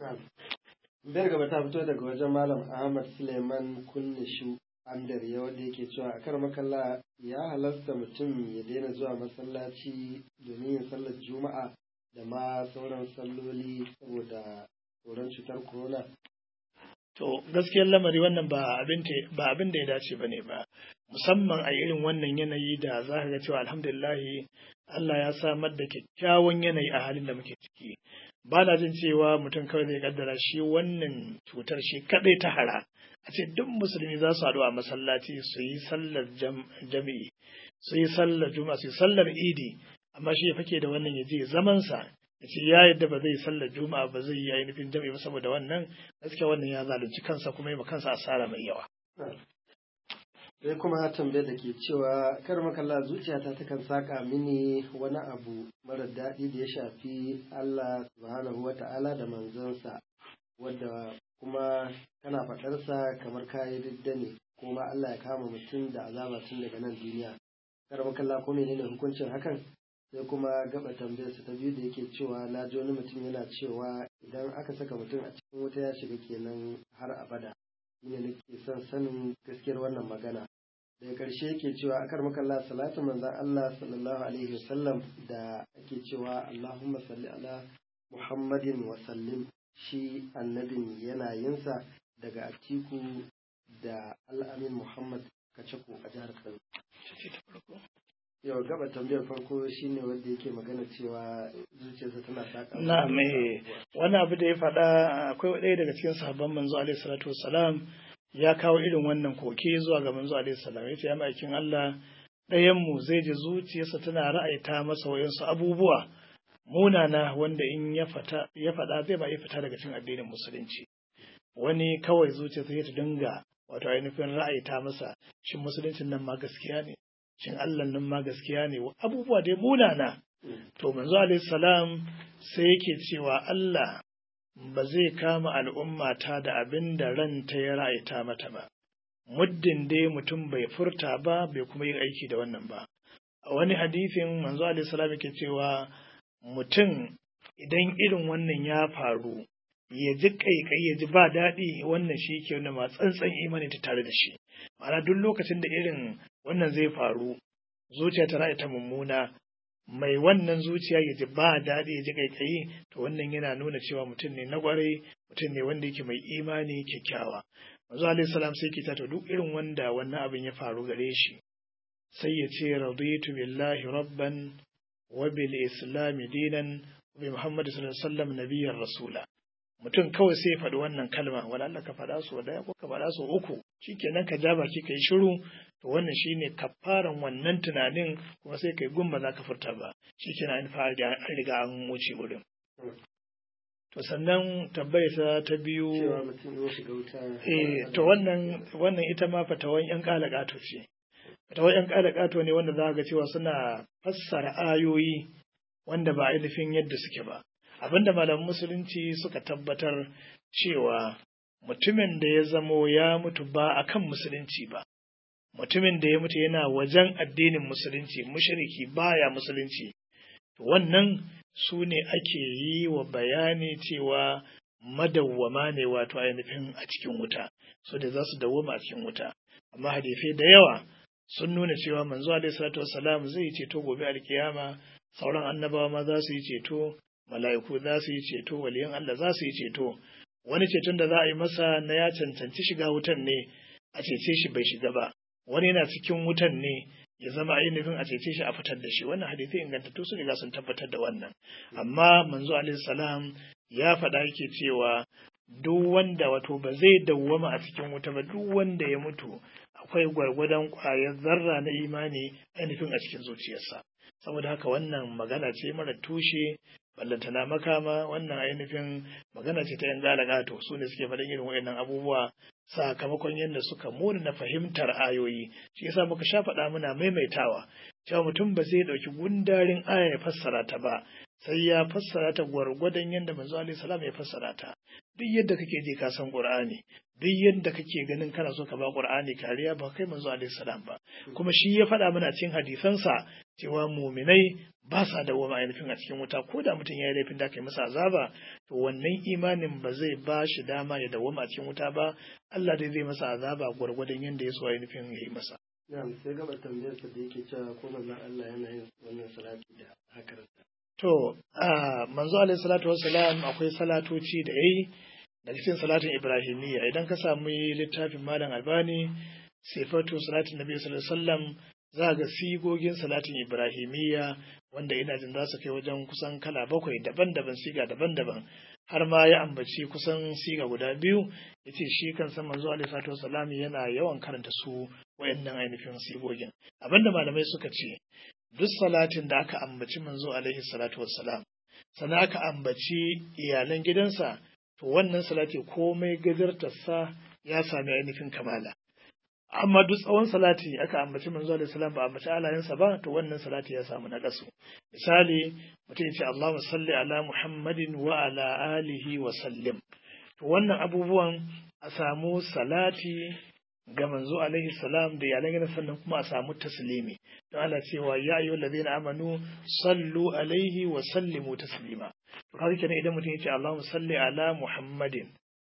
Biyar gaba ta fito daga wajen Malam Ahmad Suleiman Kunnishu Amdar ya wanda yake cewa a kar makalla ya halasta mutum ya daina zuwa masallaci domin yin sallar juma'a da ma sauran salloli saboda tsoron cutar corona. To gaskiyar lamari wannan ba abin ba abin da ya dace ba ne ba musamman a irin wannan yanayi da za ka ga cewa alhamdulillahi Allah ya samar da kyakkyawan yanayi a halin da muke ciki. Ba na jin cewa mutum kawai zai kaddara shi wannan cutar shi kadai ta hara. A ce duk musulmi za su haɗu a masallaci su yi sallar jami'i, su yi sallar juma'a, su yi sallar idi, amma shi ya fake da wannan ya je zamansa ya ce ya yadda ba zai yi sallar juma'a ba zai yi ainihin jami'i ba saboda wannan gaskiya wannan ya zalunci kansa kuma yi ma kansa asara mai yawa. sai kuma tambayar da ke cewa kar makalla zuciyata takan saka mini wani abu mara daɗi da ya shafi Allah subhanahu wa ta'ala da manzansa wadda kuma kana faɗarsa kamar kayi ridda ne kuma Allah ya kama mutum da azaba tun daga nan duniya kar makalla ko menene hukuncin hakan sai kuma gaba tambayarsa ta biyu da yake cewa na ji wani mutum yana cewa idan aka saka mutum a cikin wuta ya shiga kenan har abada shine nake son sanin gaskiyar wannan magana daga ƙarshe yake cewa akar makalla salatu manzan Allah sallallahu alaihi wasallam da ake cewa Allahumma salli ala Muhammadin wa sallim shi annabin yana yinsa daga Atiku da Al'amin Muhammad Kacako a jihar Kano. Yau gaba tambayar farko shine wanda yake magana cewa zuciyarsa tana saka. Na me wani abu da ya faɗa akwai ɗaya daga cikin sahabban manzo alaihi salatu wassalam ya kawo irin wannan koke zuwa ga manzo alaihi salam yace ya maikin Allah ɗayan mu zai ji zuciyarsa tana ra'ayita masa wayansu abubuwa munana wanda in ya fata ya faɗa zai ba ya fita daga cikin addinin musulunci wani kawai zuciyarsa ya ta dinga wato ainihin ra'ayita masa shin musuluncin nan ma gaskiya ne shin Allah nan ma gaskiya ne abubuwa dai munana to manzo alaihi salam sai yake cewa Allah ba zai kama al'ummata da abin da ranta ya ra'aita mata ba, muddin dai mutum bai furta ba bai kuma yi aiki da wannan ba. A wani hadifin manzo salam yake cewa mutum idan irin wannan ya faru, ya ji ƙaiƙai ya ji ba daɗi wannan shi ke wani ma tsantsan imani ta tare da shi. Ma'ana duk lokacin da irin wannan zai faru, zuciya ta ra'aita mummuna, mai wannan zuciya ya ji ba daɗi ya ji ƙaiƙayi to wannan yana nuna cewa mutum ne na ƙwarai mutum ne wanda yake mai imani kyakkyawa manzo alaihi salam sai ke to duk irin wanda wannan abin ya faru gare shi sai ya ce raditu billahi rabban wa bil islami dinan wa bi muhammad sallallahu alaihi wasallam nabiyyar rasula mutum kawai sai ya faɗi wannan kalma wala Allah ka faɗa su daya ko ka faɗa su uku shikenan ka ja baki kai shiru to wannan shine kafaran wannan tunanin kuma sai kai gumba za ka furta ba shikenan an fara an riga an wuce wurin to sannan tabbayata ta biyu cewa mutum ya shiga wuta eh to wannan wannan ita ma fatawan yan kalakato ce fatawan yan kalakato ne wanda za ga cewa suna fassara ayoyi wanda ba ainihin yadda suke ba abinda malaman musulunci suka tabbatar cewa mutumin da ya zamo ya mutu ba akan musulunci ba mutumin da ya mutu yana wajen addinin musulunci mushriki baya musulunci to wannan su ne ake yi wa bayani cewa madawwama ne wato ainihin a cikin wuta so da za su dawwama a cikin wuta amma hadisai da yawa sun nuna cewa manzo alaihi salatu wassalam zai yi ceto gobe alkiyama sauran annabawa ma za su yi ceto mala'iku za su yi ceto waliyan Allah za su yi ceto wani ceton da za a yi masa na ya cancanci shiga wutan ne a cece shi bai shiga ba wani yana cikin wutan ne ya zama ainihin a cece shi a fitar da shi wannan hadisi ingantattu su riga sun tabbatar da wannan amma manzo alaihi salam ya faɗa yake cewa duk wanda wato ba zai dawwama a cikin wuta ba duk wanda ya mutu akwai gwargwadon ƙwayar zarra na imani ainihin a cikin zuciyarsa saboda haka wannan magana ce mara tushe ballantana makama wannan ainihin magana ce ta yan galagato su ne suke faɗin irin waɗannan abubuwa sakamakon yadda suka muna na fahimtar ayoyi shi yasa muka sha faɗa muna maimaitawa cewa mutum ba zai ɗauki gundarin aya ya fassara ta ba sai ya fassara ta gwargwadon yadda manzo alaihi salam ya fassara ta duk yadda kake je ka san qur'ani duk yadda kake ganin kana so ka ba qur'ani kariya ba kai manzo alaihi salam ba kuma shi ya faɗa mana cikin hadisansa cewa muminai ba sa dawoma ainihin a cikin wuta ko da mutum ya yi laifin da kai masa azaba to wannan imanin ba zai ba shi dama ya dawoma a cikin wuta ba Allah dai zai masa azaba gwargwadon yadda ya so ainihin ya yi masa na'am sai gaba tambayar sa da yake cewa ko manzon Allah yana yin wannan salati da hakarsa to a manzo alaihi salatu wassalam akwai salatoci da yayi daga cikin salatin ibrahimiyya idan ka samu littafin malam albani sifatu salatin nabi sallallahu alaihi wasallam za ga sigogin salatin ibrahimiyya wanda ina jin za su kai wajen kusan kala bakwai daban-daban siga daban-daban har ma ya ambaci kusan siga guda biyu ya ce shi kan san manzo alaihi salatu wasallam yana yawan karanta su wayannan ainihin sigogin abinda malamai suka ce duk salatin da aka ambaci manzo alaihi salatu wassalam sannan aka ambaci iyalan gidansa to wannan salati komai gajartarsa ya sami ainihin kamala amma duk tsawon salati aka ambaci manzo alaihi salam ba ambaci alayensa ba to wannan salati ya samu na kasu misali mutum ya ce Allahumma salli ala Muhammadin wa ala alihi wa sallim to wannan abubuwan a samu salati ga manzo alaihi salam da iyalan gidan sannan kuma a samu taslimi don Allah cewa ya ayyuhal ladina amanu sallu alaihi wa sallimu taslima to kaga kenan idan mutum ya ce Allahumma salli ala Muhammadin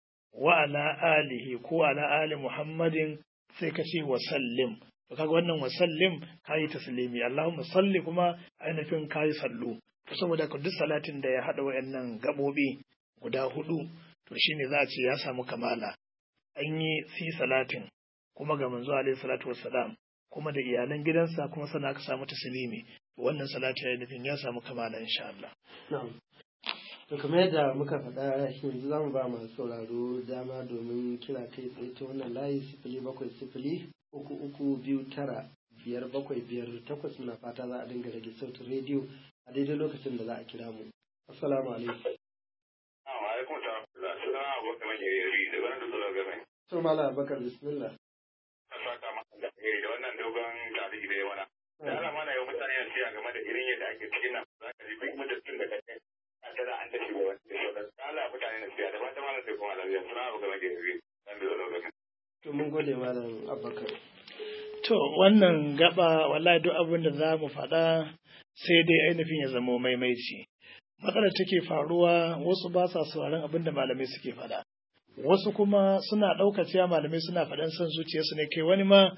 wa ala alihi ko ala ali Muhammadin sai ka ce wa sallim to kaga wannan wa sallim kayi taslimi Allahumma salli kuma ainihin kayi sallu to saboda ka duk salatin da ya hada wayannan gabobi guda hudu to shine za a ce ya samu kamala an yi si salatin kuma ga manzo alaihi salatu wassalam kuma da iyalan gidansa kuma sana ka samu taslimi to wannan salati ya nufin ya samu kamala insha Allah na'am to kamar yadda muka faɗa yanzu zamu ba masu sauraro dama domin kira kai tsaye ta wannan layi sifili bakwai sifili uku uku biyu tara biyar bakwai biyar takwas muna fata za a dinga rage sautin rediyo a daidai lokacin da za a kira mu assalamu alaikum alaikum salam suna abokan majiyari da wani da zuwa game to mala abakar bismillah a saka maka da alheri da wannan dogon tarihi da ya wana da ala mana yau mutane na siya game da irin yadda ake cikin nan za ka ji duk mutum da kake a tana an tashi da wani da shauran da ala mutane na siya da fata mana sai kuma lafiya suna abokan majiyari dan da zuwa game to mun gode malam abakar to wannan gaba wallahi duk abin da za mu faɗa sai dai ainihin ya zamo maimaici matsalar take faruwa wasu ba sa sauraron abin da malamai suke faɗa wasu kuma suna ɗaukar cewa malamai suna faɗan son zuciyarsu ne kai wani ma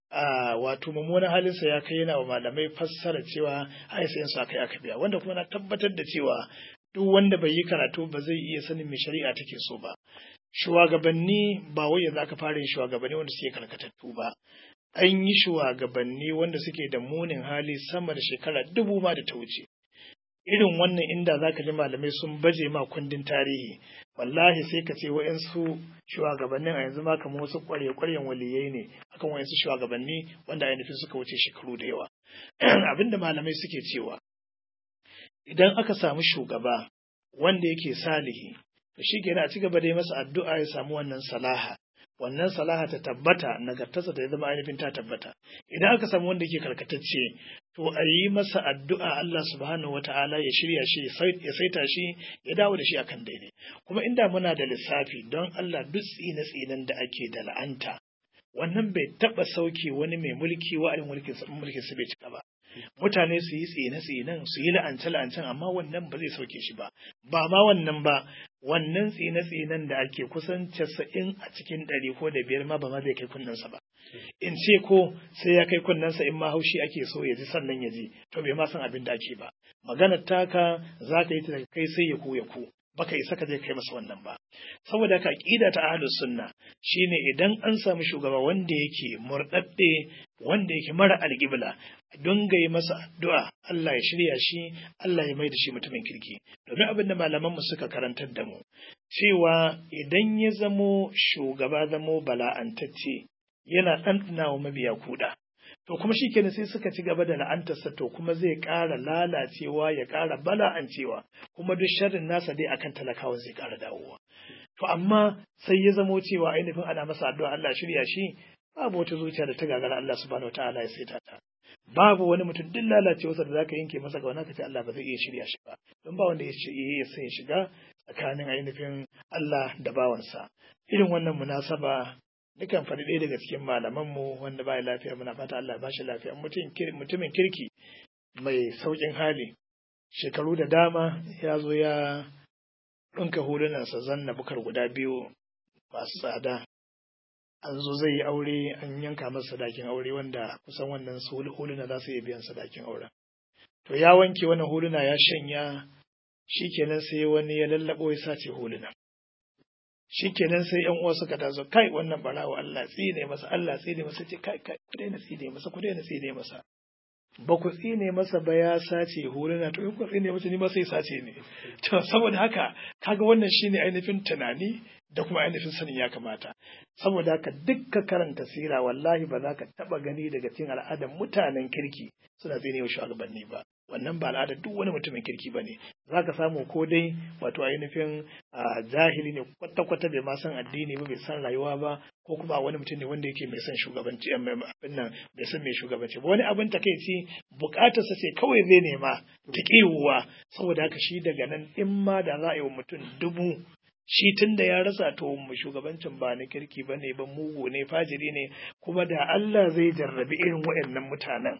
a wato mummunan halinsa ya kai yana wa malamai fassara cewa ai sai su aka yi aka biya wanda kuma na tabbatar da cewa duk wanda bai yi karatu ba zai iya sanin me shari'a take so ba shugabanni ba wai yanzu aka fara yin shugabanni wanda suke karkatattu ba an yi shugabanni wanda suke da munin hali sama da shekara dubu ma da ta wuce irin wannan inda za ka ji malamai sun baje ma kundin tarihi wallahi sai ka ce wa'yansu shugabannin a yanzu ma kamar wasu ƙwarya-ƙwaryen waliyai ne akan wa'yansu shugabanni wanda ainihin suka wuce shekaru da yawa abinda malamai suke cewa idan aka samu shugaba wanda yake salihi to shi kenan a ci gaba da yi masa addu'a ya samu wannan salaha wannan salaha ta tabbata nagartarsa ta zama ainihin ta tabbata idan aka samu wanda yake karkatacce to a yi masa addu'a Allah subhanahu wata'ala ya shirya shi ya saita shi ya dawo da shi akan daidai kuma inda muna da lissafi don Allah duk tsine tsinen da ake da la'anta wannan bai taba sauke wani mai mulki wa'adin mulkin sa mulkin sa bai cika ba mutane su yi tsine tsinen su yi la'ance la'ancen amma wannan ba zai sauke shi ba ba ma wannan ba wannan tsine tsinen da ake kusan casa'in a cikin ɗari ko da biyar ma ba ma zai kai kunnensa ba in ce ko sai ya kai kunnensa in ma haushi ake so ya ji sannan ya ji to bai ma san abin da ake ba maganar taka za ka yi ta kai sai ya ku ya ku baka isa ka je kai masa wannan ba saboda haka aqida ta ahlus sunna shine idan an samu shugaba wanda yake murdadde wanda yake mara alqibla don ga yi masa addu'a Allah ya shirya shi Allah ya mai da shi mutumin kirki domin abin da malaman mu suka karantar da mu cewa idan ya zamo shugaba zamo bala'antacce yana ɗanɗana wa mabiya kuɗa to kuma shi kenan sai suka ci gaba da la'antarsa to kuma zai ƙara lalacewa ya ƙara bala'ancewa kuma duk sharrin nasa dai akan talakawa zai ƙara dawowa to amma sai ya zamo cewa ainihin ana masa addu'a Allah shirya shi babu wata zuciya da ta gagara Allah subhanahu wataala ya saita ta babu wani mutum duk lalacewarsa da zaka yanke masa gauna ka ce Allah ba zai iya shirya shi ba don ba wanda ya iya sai shiga tsakanin ainihin Allah da bawansa irin wannan munasaba Dukan faɗi ɗaya daga cikin malamanmu wanda ba lafiya muna fata Allah ba shi lafiya mutumin kirki mai sauƙin hali shekaru da dama ya zo ya ɗinka hulunansa zanna bukar guda biyu masu tsada an zo zai yi aure an yanka masa sadakin aure wanda kusan wannan huluna za su iya biyan sadakin auren to ya wanke wannan huluna ya shanya shikenan sai wani ya lallaɓo ya sace huluna shikenan sai yan uwa suka taso kai wannan barawo Allah tsine masa Allah tsine masa ce kai kai ku daina tsine masa ku daina tsine masa ba ku tsine masa ba ya sace huluna to in ku tsine masa ni ma sai sace ne to saboda haka kaga wannan shine ainihin tunani da kuma ainihin sanin ya kamata saboda haka dukka karanta sira wallahi ba za ka taba gani daga cikin al'adar mutanen kirki suna tsine wa shugabanni ba wannan ba al'adar duk wani mutumin kirki ba ne za ka samu ko dai wato ainihin jahili ne kwata-kwata bai ma san addini ba bai san rayuwa ba ko kuma wani mutum ne wanda yake mai son shugabanci abin nan bai san mai shugabanci ba wani abin takaici bukatarsa ce kawai zai nema ta kiwuwa saboda haka shi daga nan in ma da za a yi wa mutum dubu shi tun da ya rasa to mu shugabancin ba na kirki ba ne ba mugu ne fajiri ne kuma da Allah zai jarrabi irin waɗannan mutanen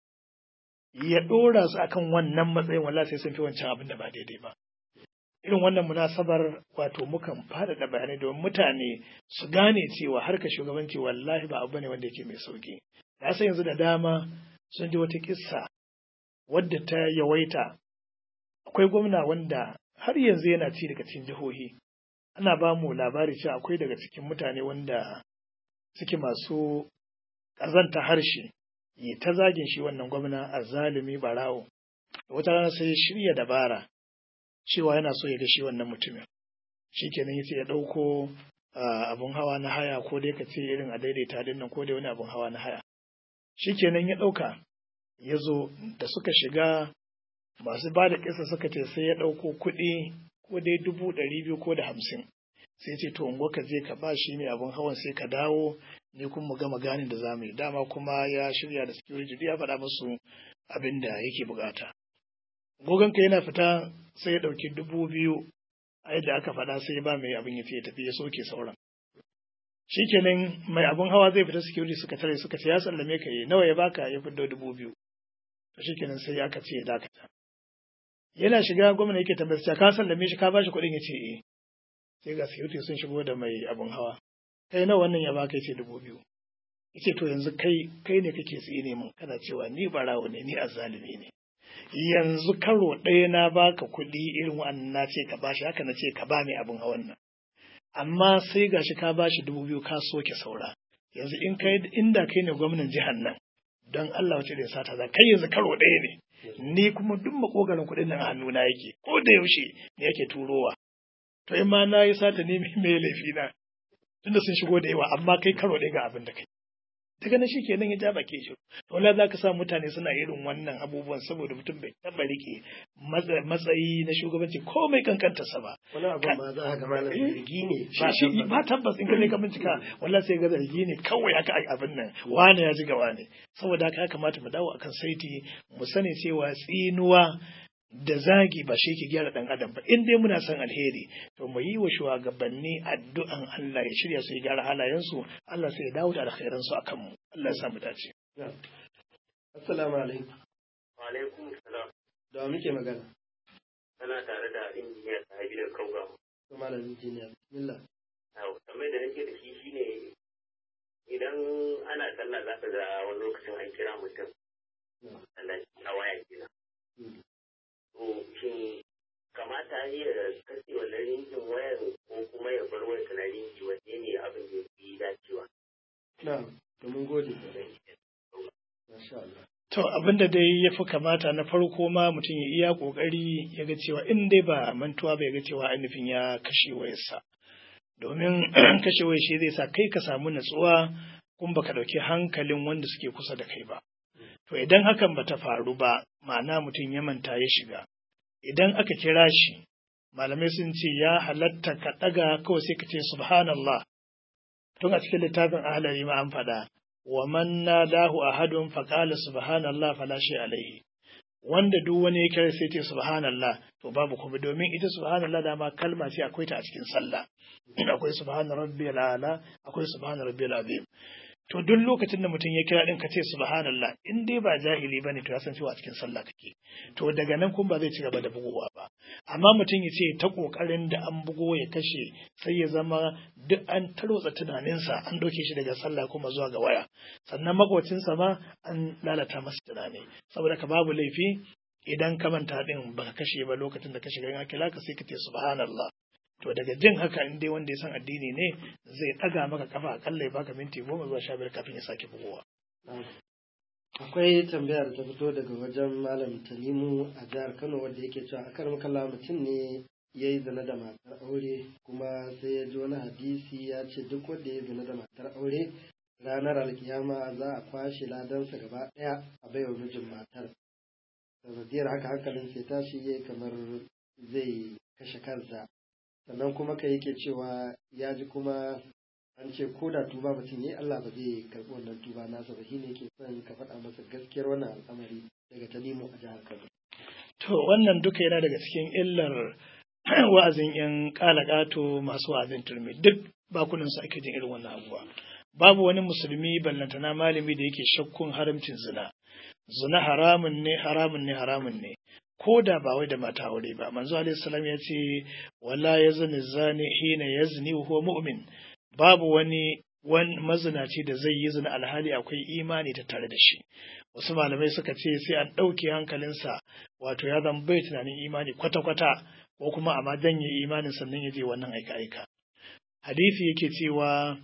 ya ɗora su akan wannan matsayin wallahi sai sun fi wancan abin da ba daidai ba irin wannan munasabar wato mukan faɗaɗa bayanai domin mutane su gane cewa harkar shugabanci wallahi ba abu ne wanda yake mai sauki na san yanzu da dama sun ji wata kissa wadda ta yawaita akwai gwamna wanda har yanzu yana ci daga cikin jihohi ana ba mu labari cewa akwai daga cikin mutane wanda suke masu ƙazanta harshe yi ta zagin shi wannan gwamna a zalimi barawo wata rana sai ya shirya dabara cewa yana so ya ga shi wannan mutumin shi kenan yace ya ɗauko abun hawa na haya ko dai ka ce irin a daidaita din nan ko dai wani abun hawa na haya shi kenan ya ɗauka ya zo da suka shiga masu ba da kisa suka ce sai ya ɗauko kuɗi ko dai dubu ɗari biyu ko da hamsin sai ce to ungo ka je ka ba shi ne abun hawan sai ka dawo ni kuma mu gama ganin da zamu yi dama kuma ya shirya da security ya faɗa musu abin da yake bukata gogonka yana fita sai ya ɗauki dubu biyu a yadda aka faɗa sai ya ba mai abin ya ya tafi ya soke sauran shikenan mai abin hawa zai fita security suka tare suka ce ya sallame ka yi nawa ya baka ya fiddo dubu biyu to shikenan sai aka ce ya dakata yana shiga gwamna yake tambayar ka sallame shi ka bashi kuɗin ya ce eh sai ga security sun shigo da mai abin hawa kai nawa wannan ya baka yace dubu biyu yace to yanzu kai kai ne kake tsine min kana cewa ni barawo ne ni azzalimi ne yanzu karo ɗaya na baka kuɗi irin wannan na ce ka bashi haka na ce ka ba mai abin hawan nan amma sai gashi ka bashi dubu biyu ka soke saura yanzu in kai inda kai ne gwamnan jihar nan don Allah wace da sata za kai yanzu karo ɗaya ne ni kuma duk makogarin kuɗin nan a hannuna yake ko da yaushe ne yake turowa to in ma na yi sata ne mai laifi na tunda sun shigo da yawa amma kai karo ɗaya ga abin da kai daga nan shikenan ya ja bake shi to wallahi zaka sa mutane suna irin wannan abubuwan saboda mutum bai taba rike matsayi na shugabanci komai kankanta sa ba wani abu ma za ka ga malam zargi ne shi shi ba tabbas in ka je ka bincika wallahi sai ga zargi ne kawai haka abin nan wani ya ji gawa ne saboda haka ya kamata mu dawo akan saiti mu sani cewa tsinuwa da zagi ba shi ke gyara ɗan adam ba in dai muna son alheri to mu yi wa shugabanni addu'an Allah ya shirya su ya gyara halayensu Allah sai ya dawo da alkhairan su akan mu Allah ya sa mu dace assalamu alaikum wa alaikum salam da muke magana kana tare da injiniya sahabi da kauga to malam injiniya bismillah yau kamar da nake da shi shine idan ana sallah za ka ga wani lokacin an kira mutum Allah a waya kenan to shin kamata ya kashe wannan rinjin wayar ko kuma ya bar wayar tana rinji wanne ne abin da ya fi dacewa na to mun gode masha Allah To abin da dai ya fi kamata na farko ma mutum ya iya ƙoƙari ya ga cewa in dai ba mantuwa ba ya ga cewa ainihin ya kashe wayarsa. Domin kashe wayar shi zai sa kai ka samu natsuwa kun baka ɗauki hankalin wanda suke kusa da kai ba. To idan hakan ba ta faru ba, ma'ana mutum ya manta ya shiga. Idan aka kira shi, malamai sun ce ya halatta ka ɗaga kawai sai ka ce subhanallah. Tun a cikin littafin ahalari ma an faɗa, wa man nadahu ahadun faqala subhanallah fala shay alaihi wanda duk wani ya kira sai ce subhanallah to babu kuma domin ita subhanallah dama kalma ce akwai ta a cikin sallah akwai subhana rabbiyal ala akwai subhana rabbiyal azim to duk lokacin da mutum ya kira din ka ce subhanallah in dai ba jahili bane to ya san cewa a cikin sallah kake to daga nan kuma ba zai ci gaba da bugowa ba amma mutum ya ce ta kokarin da an bugo ya kashe sai ya zama duk an tarwatsa tunaninsa an ɗauke shi daga sallah kuma zuwa ga waya sannan makocinsa ma an lalata masa tunani saboda ka babu laifi idan ka manta din baka kashe ba lokacin da ka shiga in kira ka sai ka ce subhanallah to daga jin haka in dai wanda ya san addini ne zai ɗaga maka kafa akalla ya baka minti goma zuwa sha biyar kafin ya sake bugowa akwai tambaya da ta fito daga wajen malam tanimu a jihar kano wanda yake cewa akar makalla mutum ne ya yi zina da matar aure kuma sai ya ji wani hadisi ya ce duk wanda ya zina da matar aure ranar alkiyama za a kwashe ladansa gaba ɗaya a baiwa mijin matar sanadiyar haka hankalin sai tashi ya kamar zai kashe kansa sannan kuma ka yake cewa ya ji kuma an ce ko da tuba mutum yi Allah ba zai karɓi wannan tuba nasa ba shine yake son ka faɗa masa gaskiyar wannan al'amari daga Tanimu a jihar Kano. To wannan duka yana daga cikin illar wa'azin yan ƙalaƙato masu wa'azin turmi duk bakunan su ake jin irin wannan abubuwa. Babu wani musulmi ballantana malami da yake shakkun haramcin zina. Zina haramun ne haramun ne haramun ne. ko da ba wai da mata aure ba manzo alaihi salam ya ce wala yazni zani hina yazni huwa mu'min babu wani wani mazinaci da zai yi zina alhali akwai imani ta tare da shi wasu malamai suka ce sai an ɗauke hankalinsa wato ya zama bai tunanin imani kwata-kwata ko kuma amma janye imanin sannan ya je wannan aika-aika hadisi yake cewa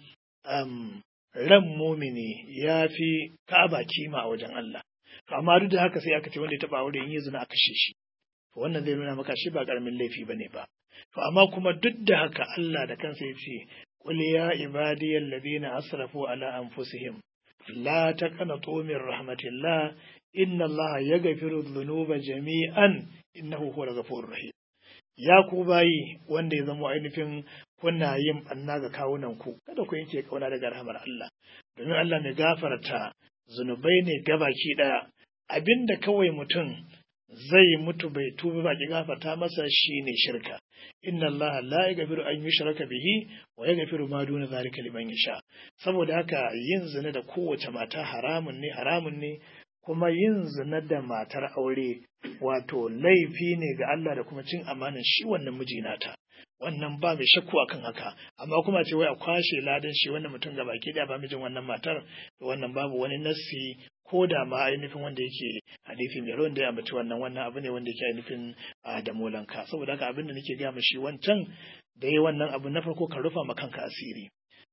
um, ran mumini ya fi ka'aba kima a wajen Allah to amma duk da haka sai aka ce wanda ya taba aure in yi zina a kashe shi to wannan zai nuna maka shi ba karamin laifi bane ba to amma kuma duk da haka Allah da kansa ya ce qul ya ibadiyal ladina asrafu ala anfusihim la taqnatu min rahmatillah inna Allah yaghfiru dhunuba jami'an innahu huwal ghafurur rahim ya ku bayi wanda ya zama ainihin kuna yin banna ga kawunan ku kada ku yanke kauna daga rahmar Allah domin Allah mai gafarta zunubai ne gabaki ɗaya abinda kawai mutum zai mutu bai tuba ba ki gafarta masa shine shirka inna Allah la yaghfiru an yushraka bihi wa yaghfiru ma duna zalika liman yasha saboda haka yin zina da kowace mata haramun ne haramun ne kuma yin zina da matar aure wato laifi ne ga Allah da kuma cin amanan shi wannan miji nata wannan ba mai shakku akan haka amma kuma ce wai a kwashe ladan shi wannan mutum ga baki da ba mijin wannan matar to wannan babu wani nassi ko da ma ainihin wanda yake hadisi mai rawan da ya ambaci wannan wannan abu ne wanda yake ainihin da molanka saboda haka abin da nake gaya shi wancan da yi wannan abu na farko ka rufa ma kanka asiri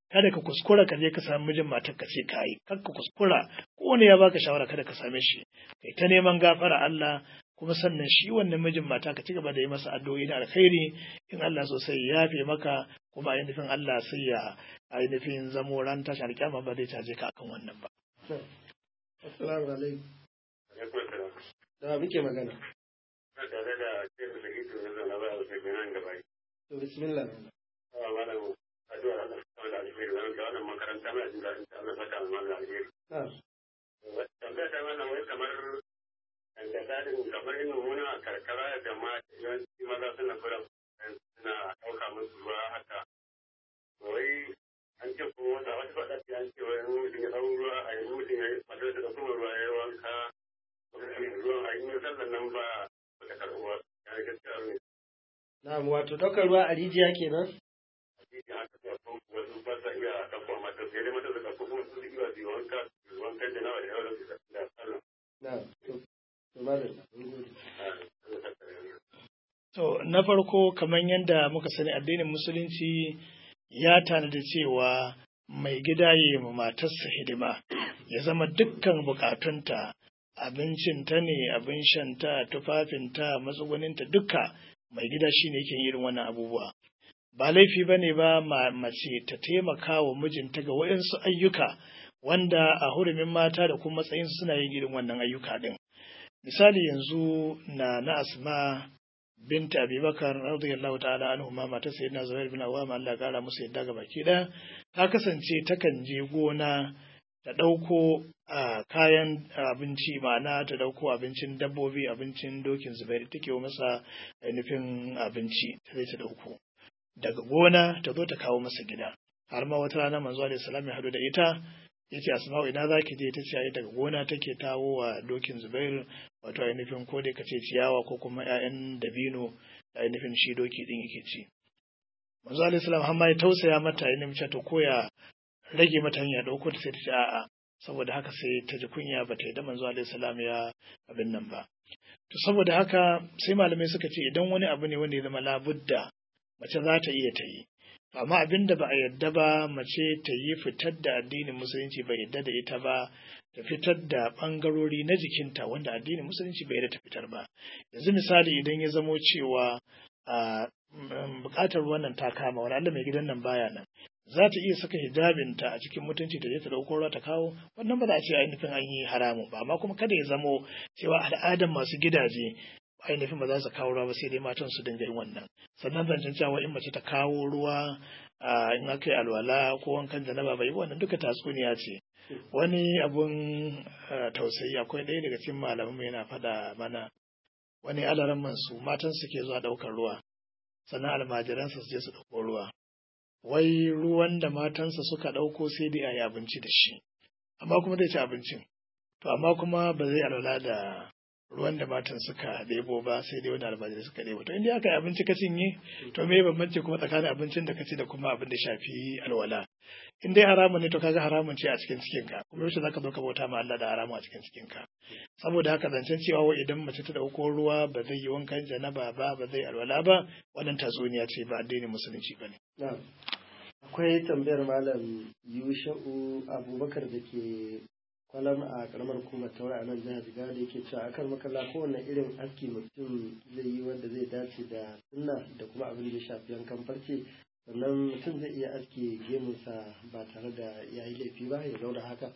kada ka kuskura ka je ka sami mijin matar ka ce ka yi kar ka kuskura ko ne ya baka shawara kada ka same shi kai ta neman gafara Allah kuma sannan shi wannan mijin mata ka ci gaba da yi masa addu'o'i na alkhairi in Allah so sai ya yafe maka kuma ainihin Allah sai ya ainihin zamo ran tashi alƙiyama ba zai caje ka akan wannan ba assalamu alaikum alaikum salam da muke magana na tare da shehu da ito na zana ba a wasu nan gaba to bismillah a malam addu'a Allah ta da alheri wannan da wannan makaranta mai jin daɗin ta Allah saka mu malam alheri na tambaya ta wannan wai kamar da tsarin kamar yin muna a karkara da ma yawanci maza suna fura suna ɗauka musu ruwa haka wai an ce kuma wata wata faɗa ce an ce wai mutum ya ɗau ruwa a yi mutum ya yi matar da kuma ruwa ya yi wanka ruwan a yi sallan nan ba ba ta karɓuwa ya yi gaskiya ne na'am wato ɗaukar ruwa a rijiya kenan a cikin haka da kuma wasu ba sa iya ɗauka mata sai dai mata su ɗauka kuma su iya su yi wanka su yi wankan da nawa da yawa da da sallan na'am to to malam mun gode To, na farko kamar yadda muka sani addinin musulunci ya tanada cewa mai gida ya ma matarsa hidima, ya zama dukkan bukatunta, abincinta ne, abin shanta, tufafinta, matsuguninta duka mai gida shi ne yake irin wannan abubuwa. Ba laifi ba ne ba mace ta taimaka wa mijinta ga waɗansu ayyuka wanda a hurumin mata da kuma matsayin suna yin irin wannan ayyuka ɗin. Misali yanzu na na asma binta abubakar radiyallahu ta'ala anhu ma matar sayyidina zubair bin awwam Allah ya kara musu yadda ga baki ɗaya ta kasance takan je gona ta ɗauko a kayan abinci ma'ana ta ɗauko abincin dabbobi abincin dokin zubair take wa masa ainihin abinci ta zai ta ɗauko daga gona ta zo ta kawo masa gida har ma wata rana manzo alaihi salam ya hadu da ita yace asma'u ina zaki je ta ce ai daga gona take tawo wa dokin zubair wato ainihin ko dai kace ciyawa ko kuma ƴaƴan dabino da ainihin shi doki din yake ci manzo alaihi salam har ma ya tausaya mata ya nemi to koya rage mata hanya dauko ta sai ta ce a'a saboda haka sai ta ji kunya ba ta yi da manzo alaihi salam ya abin nan ba to saboda haka sai malamai suka ce idan wani abu ne wanda ya zama labudda mace za ta iya ta yi amma abin da ba a yarda ba mace ta yi fitar da addinin musulunci bai yarda da ita ba ta fitar da ɓangarori na jikinta wanda addinin musulunci bai yarda ta fitar ba yanzu misali idan ya zamo cewa a buƙatar wannan ta kama wani Allah mai gidan nan baya nan za ta iya saka hijabinta a cikin mutunci ta je ta ɗauko ruwa ta kawo wannan ba za a ce ainihin an yi haramun ba amma kuma kada ya zamo cewa al'adar masu gidaje ainihin ba za su kawo ruwa ba sai dai matan su dinga yin wannan sannan zancen cewa in mace ta kawo ruwa in aka yi alwala ko wankan janaba bai wannan duka tatsuniya ce wani abun tausayi akwai ɗaya daga cikin malaman yana faɗa mana wani alaran mansu matan su ke zuwa ɗaukar ruwa sannan almajiransa su je su ɗauko ruwa wai ruwan da matansa suka ɗauko sai dai a yi abinci da shi amma kuma zai ci abincin to amma kuma ba zai alwala da ruwan da matan suka ɗebo ba sai dai wani almajirai suka ɗebo to inda aka yi abinci ka cinye to me bambanci kuma tsakanin abincin da ka ci da kuma abin da shafi alwala in dai haramun ne to kaga haramun ce a cikin cikin ka kuma yaushe zaka zo ka bauta ma Allah da haramun a cikin cikin ka saboda haka zancen cewa wai idan mace ta dauko ruwa ba zai yi wankan janaba ba ba zai alwala ba wannan tatsuniya ce ba addinin musulunci ba ne akwai tambayar malam yusha'u abubakar da ke kwalam a karamar hukumar taura a nan jihar jigawa da yake cewa akan makalla kowane irin aski mutum zai yi wanda zai dace da sunna da kuma abin da ya shafi yankan farce sannan mutum zai iya aski gemunsa ba tare da ya yi laifi ba ya zauna haka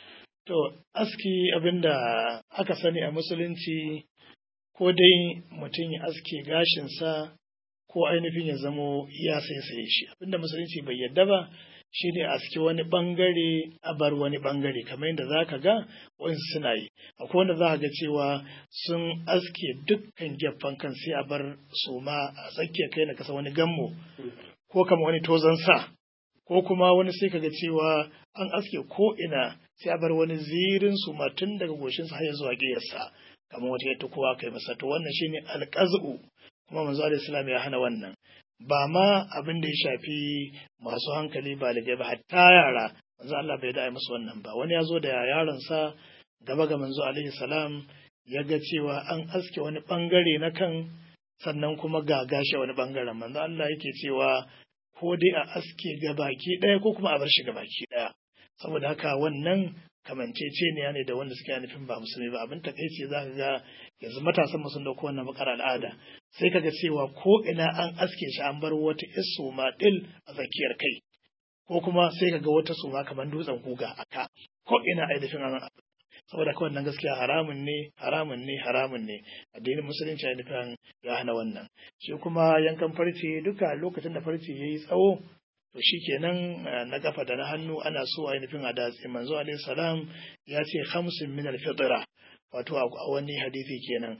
to aski abin da aka sani a musulunci ko dai mutum ya aske gashinsa ko ainihin ya zamo ya saisaye shi abinda musulunci bai yadda ba shi ne a aski wani bangare a bar wani bangare kamar yadda za ka ga waɗansu suna yi akwai wanda za ka ga cewa sun aske dukkan gefen kan sai a bar suma a tsakiyar kai na kasa wani gammo ko kama wani tozon sa ko kuma wani sai ka ga cewa an aske ko ina sai a bar wani zirin suma tun daga goshinsa har zuwa ƙiyarsa kamar wata yadda kowa kai masa to wannan shine alƙazu kuma manzo alaihi salam ya hana wannan ba ma abin da ya shafi masu hankali baligai ba hatta yara manzo Allah bai da musu wannan ba wani ya zo da yaronsa gaba ga manzo alaihi salam ya ga cewa an aske wani bangare na kan sannan kuma ga gashi wani bangaren manzo Allah yake cewa ko dai a aske ga baki ɗaya ko kuma a bar shi ga baki ɗaya saboda haka wannan kamanceceniya ne da wanda suke nufin ba musulmi ba abin takaici za ka ga yanzu matasan mu sun dauko wannan bakar al'ada sai kaga cewa ko ina an aske shi an bar wata isoma dil a tsakiyar kai ko kuma sai kaga wata suma kamar dutsen guga a ka ko ina ainihin an saboda kawai nan gaskiya haramun ne haramun ne haramun ne addinin musulunci ya nufin ya hana wannan shi kuma yankan farce duka lokacin da farce yayi tsawo to shi kenan na kafa da na hannu ana so ainihin a datse manzo alaihi salam ya ce hamsin min alfitra wato a wani hadisi kenan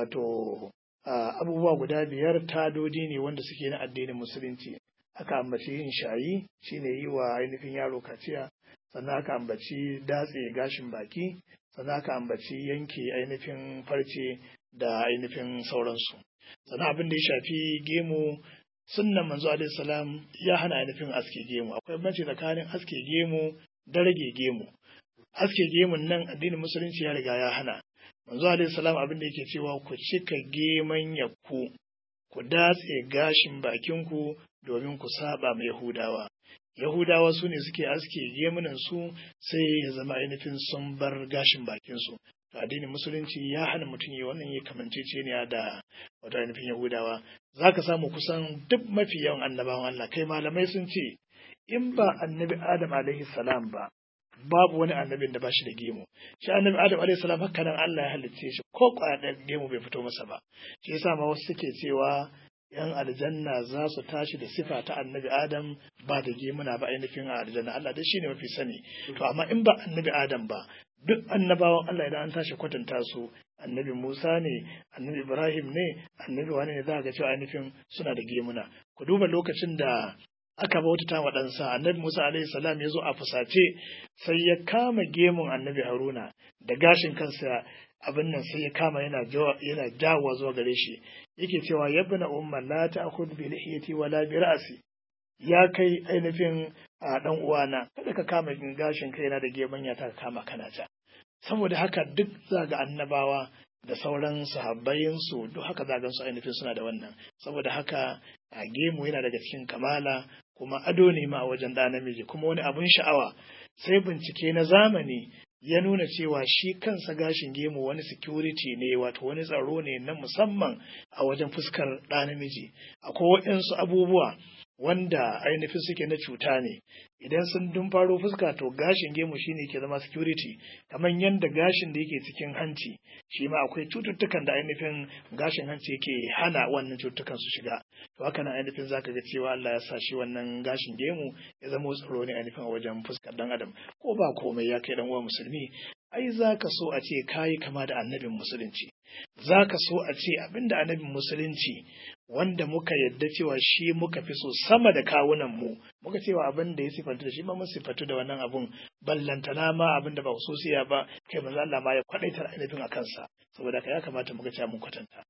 wato abubuwa guda biyar tadodi ne wanda suke na addinin musulunci aka ambaci yin shayi shine yi wa ainihin yaro kaciya sannan aka ambaci datse gashin baki sannan aka ambaci yanke ainihin farce da ainihin sauransu sannan abin da ya shafi gemu sunnan manzo alaihi salam ya hana ainihin aske gemu akwai banci tsakanin aske gemu da rage gemu aske gemun nan addinin musulunci ya riga ya hana manzo alaihi salam abin da yake cewa ku cika geman yakku ku datse gashin bakinku domin ku saba ma yahudawa yahudawa su ne suke aske gemunan su sai ya zama ainihin sun bar gashin bakinsu to addinin musulunci ya hana mutum yi wannan ya kamanceceniya da wato ainihin yahudawa za ka samu kusan duk mafi yawan annabawan Allah kai malamai sun ce in ba annabi adam alaihi salam ba babu wani annabin da ba shi da gemu shi annabi adam alaihi salam haka nan Allah ya halicce shi ko kwaya gemu bai fito masa ba shi yasa ma wasu suke cewa yan aljanna za su tashi da sifa ta annabi adam ba da gemuna ba ainihin a aljanna Allah dai shine mafi sani to amma in ba annabi adam ba duk annabawan Allah idan an tashi kwatanta su annabi Musa ne annabi Ibrahim ne annabi wani ne za ga cewa ainihin suna da gemuna ku duba lokacin da aka bautata wa ɗansa annabi Musa alaihi salam ya zo a fusace sai ya kama gemun annabi Haruna da gashin kansa abin nan sai ya kama yana yana jawowa zuwa gare shi yake cewa yabna umma la ta'khudh bi lihiyati wala bi ra'si ya kai ainihin a dan uwana kada ka kama gashin kaina da gemanya ta kama kana ja saboda haka duk zaga annabawa da sauran sahabbayinsu duk haka zagan su ainihin suna da wannan saboda haka a gemu yana daga cikin kamala kuma ado ne ma a wajen ɗa namiji kuma wani abun sha'awa sai bincike na zamani ya nuna cewa shi kansa gashin gemu wani security ne wato wani tsaro ne na musamman a wajen fuskar ɗa namiji akwai waɗansu abubuwa wanda ainihin suke na cuta ne idan sun dun faro fuska to gashin gemu shine ke zama security kamar yadda gashin da yake cikin hanci shi ma akwai cututtukan da ainihin gashin hanci yake hana wannan cututtukan su shiga to haka nan ainihin zaka ga cewa Allah ya sa shi wannan gashin gemu ya zama tsaro ne ainihin a wajen fuskar dan adam ko ba komai ya kai dan uwa musulmi ai zaka so a ce kayi kama da annabin musulunci zaka so a ce abinda annabin musulunci wanda muka yadda cewa shi muka fi so sama da kawunan mu muka cewa abin da ya sifatu da shi ma mun sifatu da wannan abun ballantana ma abin da ba hususiya ba kai manzo Allah ma ya kwadaitar ainihin a kansa saboda ka ya kamata muka ce mun kwatanta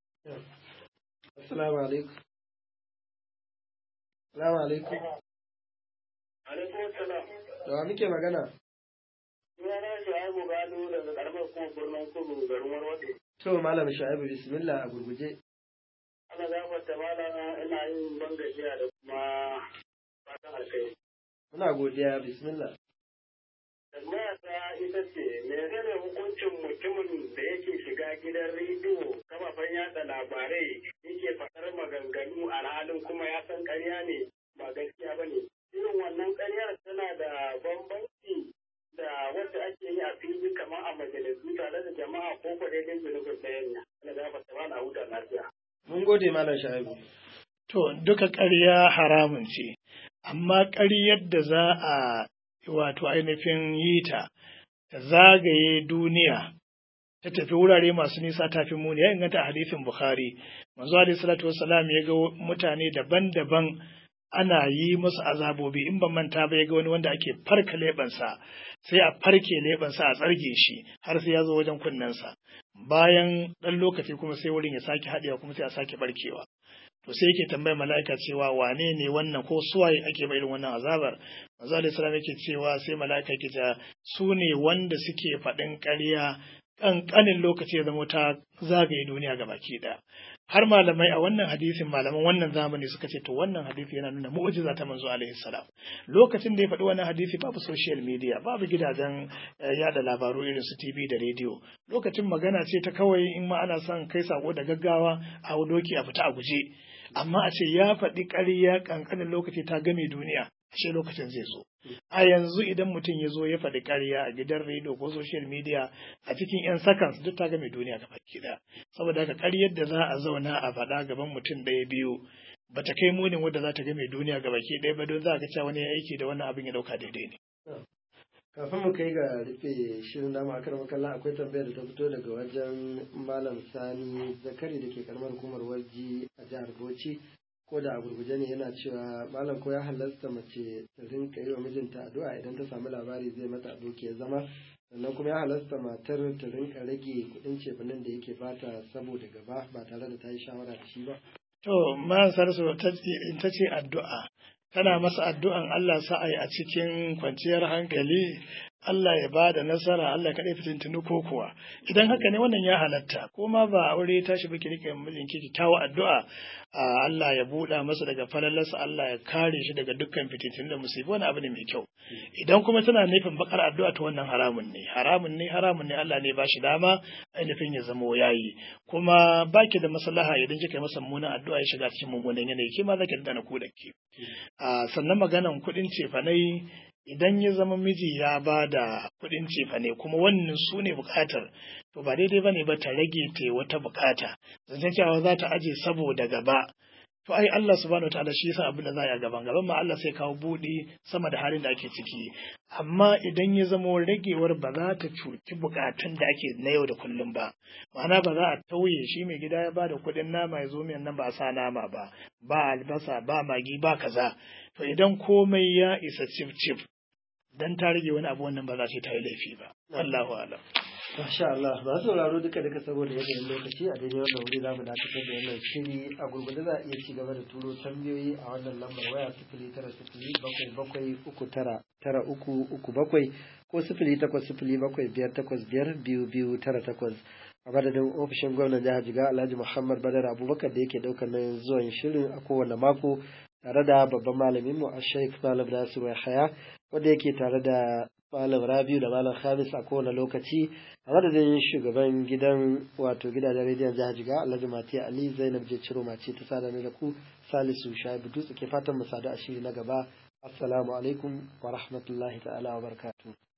assalamu alaikum assalamu alaikum alaikum salam da wa muke magana sunana Shu'aibu Gado daga karamar kuma birnin Kudu garin Warwade to malam Shu'aibu bismillah a gurguje ana gafarta malama ina yin ban gajiya da kuma fatan alkai. muna godiya bismillah Tambaya ta ita ce, menene hukuncin mutumin da yake shiga gidan rediyo kafafen yada labarai yake faɗar maganganu a halin kuma ya san ƙarya ne ba gaskiya ba ne. Irin wannan ƙaryar tana da bambanci da wanda ake yi a fili kamar a majalisu tare da jama'a ko ko daidai zunubin ɗayan ne. Ana gafarta ma na huta lafiya. mun gode malam Shu'aibu to duka ƙarya haramun ce amma ƙaryar da za a wato ainihin yi ta ta zagaye duniya ta tafi wurare masu nisa tafi muni ya inganta hadisin bukhari manzo alaihi salatu wassalam ya ga mutane daban-daban ana yi musu azabobi in ban manta ba ya ga wani wanda ake farka leɓensa sai a farke leɓensa a tsarge shi har sai ya zo wajen kunnensa bayan ɗan lokaci kuma sai wurin ya sake haɗewa kuma sai a sake barkewa to sai yake tambayar mala'ika cewa wane ne wannan ko suwaye ake ba irin wannan azabar manzo alaihi salam yake cewa sai mala'ika yake cewa su ne wanda suke faɗin ƙarya ƙanƙanin lokaci ya zama ta zagaye duniya ga baki ɗaya har malamai a wannan hadisin malaman wannan zamani suka ce to wannan hadisi yana nuna mu'jiza ta manzo alaihi salam lokacin da ya faɗi wannan hadisi babu social media babu gidajen yada labaru irin su TV da rediyo lokacin magana ce ta kawai in ma ana son kai sako da gaggawa a doki a fita a guje amma a ce ya faɗi ƙarya ƙanƙanin lokaci ta game duniya ashe lokacin zai zo a yanzu idan mutum ya zo ya faɗi ƙarya a gidan rediyo ko social media a cikin 'yan seconds duk ta game duniya gaba ɗaya saboda haka ƙaryar da za a zauna a faɗa gaban mutum ɗaya biyu ba ta kai munin wadda za ta game duniya gaba ɗaya ba don za ka cewa wani aiki da wannan abin ya ɗauka daidai ne. kafin mu kai ga rufe shirin dama a karamar kallon akwai tambayar da ta fito daga wajen malam sani zakari da ke karamar hukumar waji a jihar bauchi ko da a gurguje ne yana cewa malam ko ya halasta mace ta rinka yi wa mijinta addu'a idan ta samu labari zai mata doki ya zama sannan kuma ya halasta matar ta rinka rage kuɗin cefanen da yake bata saboda gaba ba tare da ta yi shawara da shi ba. To, man sarsu ta ce addu'a, tana masa addu'an Allah sa'ai a cikin kwanciyar hankali, Allah ya ba da nasara, Allah kaɗai fitintunu ko kuwa. Idan haka ne wannan ya halatta, ko ma ba aure tashi ba ki rike mijinki kyakkyawa addu'a, Allah ya buɗa masa daga falalarsa, Allah ya kare shi daga dukkan fitintunu da musibi wani abu ne mai kyau. Idan kuma tana nufin bakar addu'a ta wannan haramun ne, haramun ne, haramun ne Allah ne ba shi dama ainihin ya zamo yayi. Kuma baki da maslaha idan kika yi masa mummunan addu'a ya shiga cikin mummunan yanayi, ke ma zaki dana ku da ke. Sannan maganan kuɗin cefanai idan ya zama miji ya ba da kuɗin cefane kuma wannan su ne buƙatar to ba daidai ba ne ba ta rage ta wata buƙata zancen cewa za ta aje saboda gaba to ai Allah subhanahu wataala shi yasa abin da za a yi gaban gaban ma Allah sai kawo buɗi sama da halin da ake ciki amma idan ya zama ragewar ba za ta cuci buƙatun da ake na yau da kullum ba ma'ana ba za a tauye shi mai gida ya ba da kuɗin nama ya zo miyan nan ba a sa nama ba ba albasa ba magi ba kaza to idan komai ya isa cif cif dan ta rage wani abu wannan ba za ta yi laifi ba Allahu alam Masha Allah, ba sauraro duka duka saboda yanayin lokaci a daidai wannan wuri za mu dakatar da wannan shiri a gurgurde za a iya ci gaba da turo tambayoyi a wannan lambar waya sifili tara sifili bakwai bakwai uku tara tara uku uku bakwai ko sifili takwas sifili bakwai biyar takwas biyar biyu biyu tara takwas a madadin ofishin gwamnan jihar jiga alhaji muhammad badar abubakar da yake ɗaukar nan zuwan shirin a kowane mako tare da babban malamin mu a sheikh malam nasiru haya wanda yake tare da malam rabiu da malam khamis a kowane lokaci a madadin shugaban gidan wato gidajen rediyon jihar jiga alhaji matiya ali zainab je ciro mace ta sada da ku salisu shaibu dutse ke fatan mu sadu a shiri na gaba assalamu alaikum wa rahmatullahi ta'ala wa barakatuh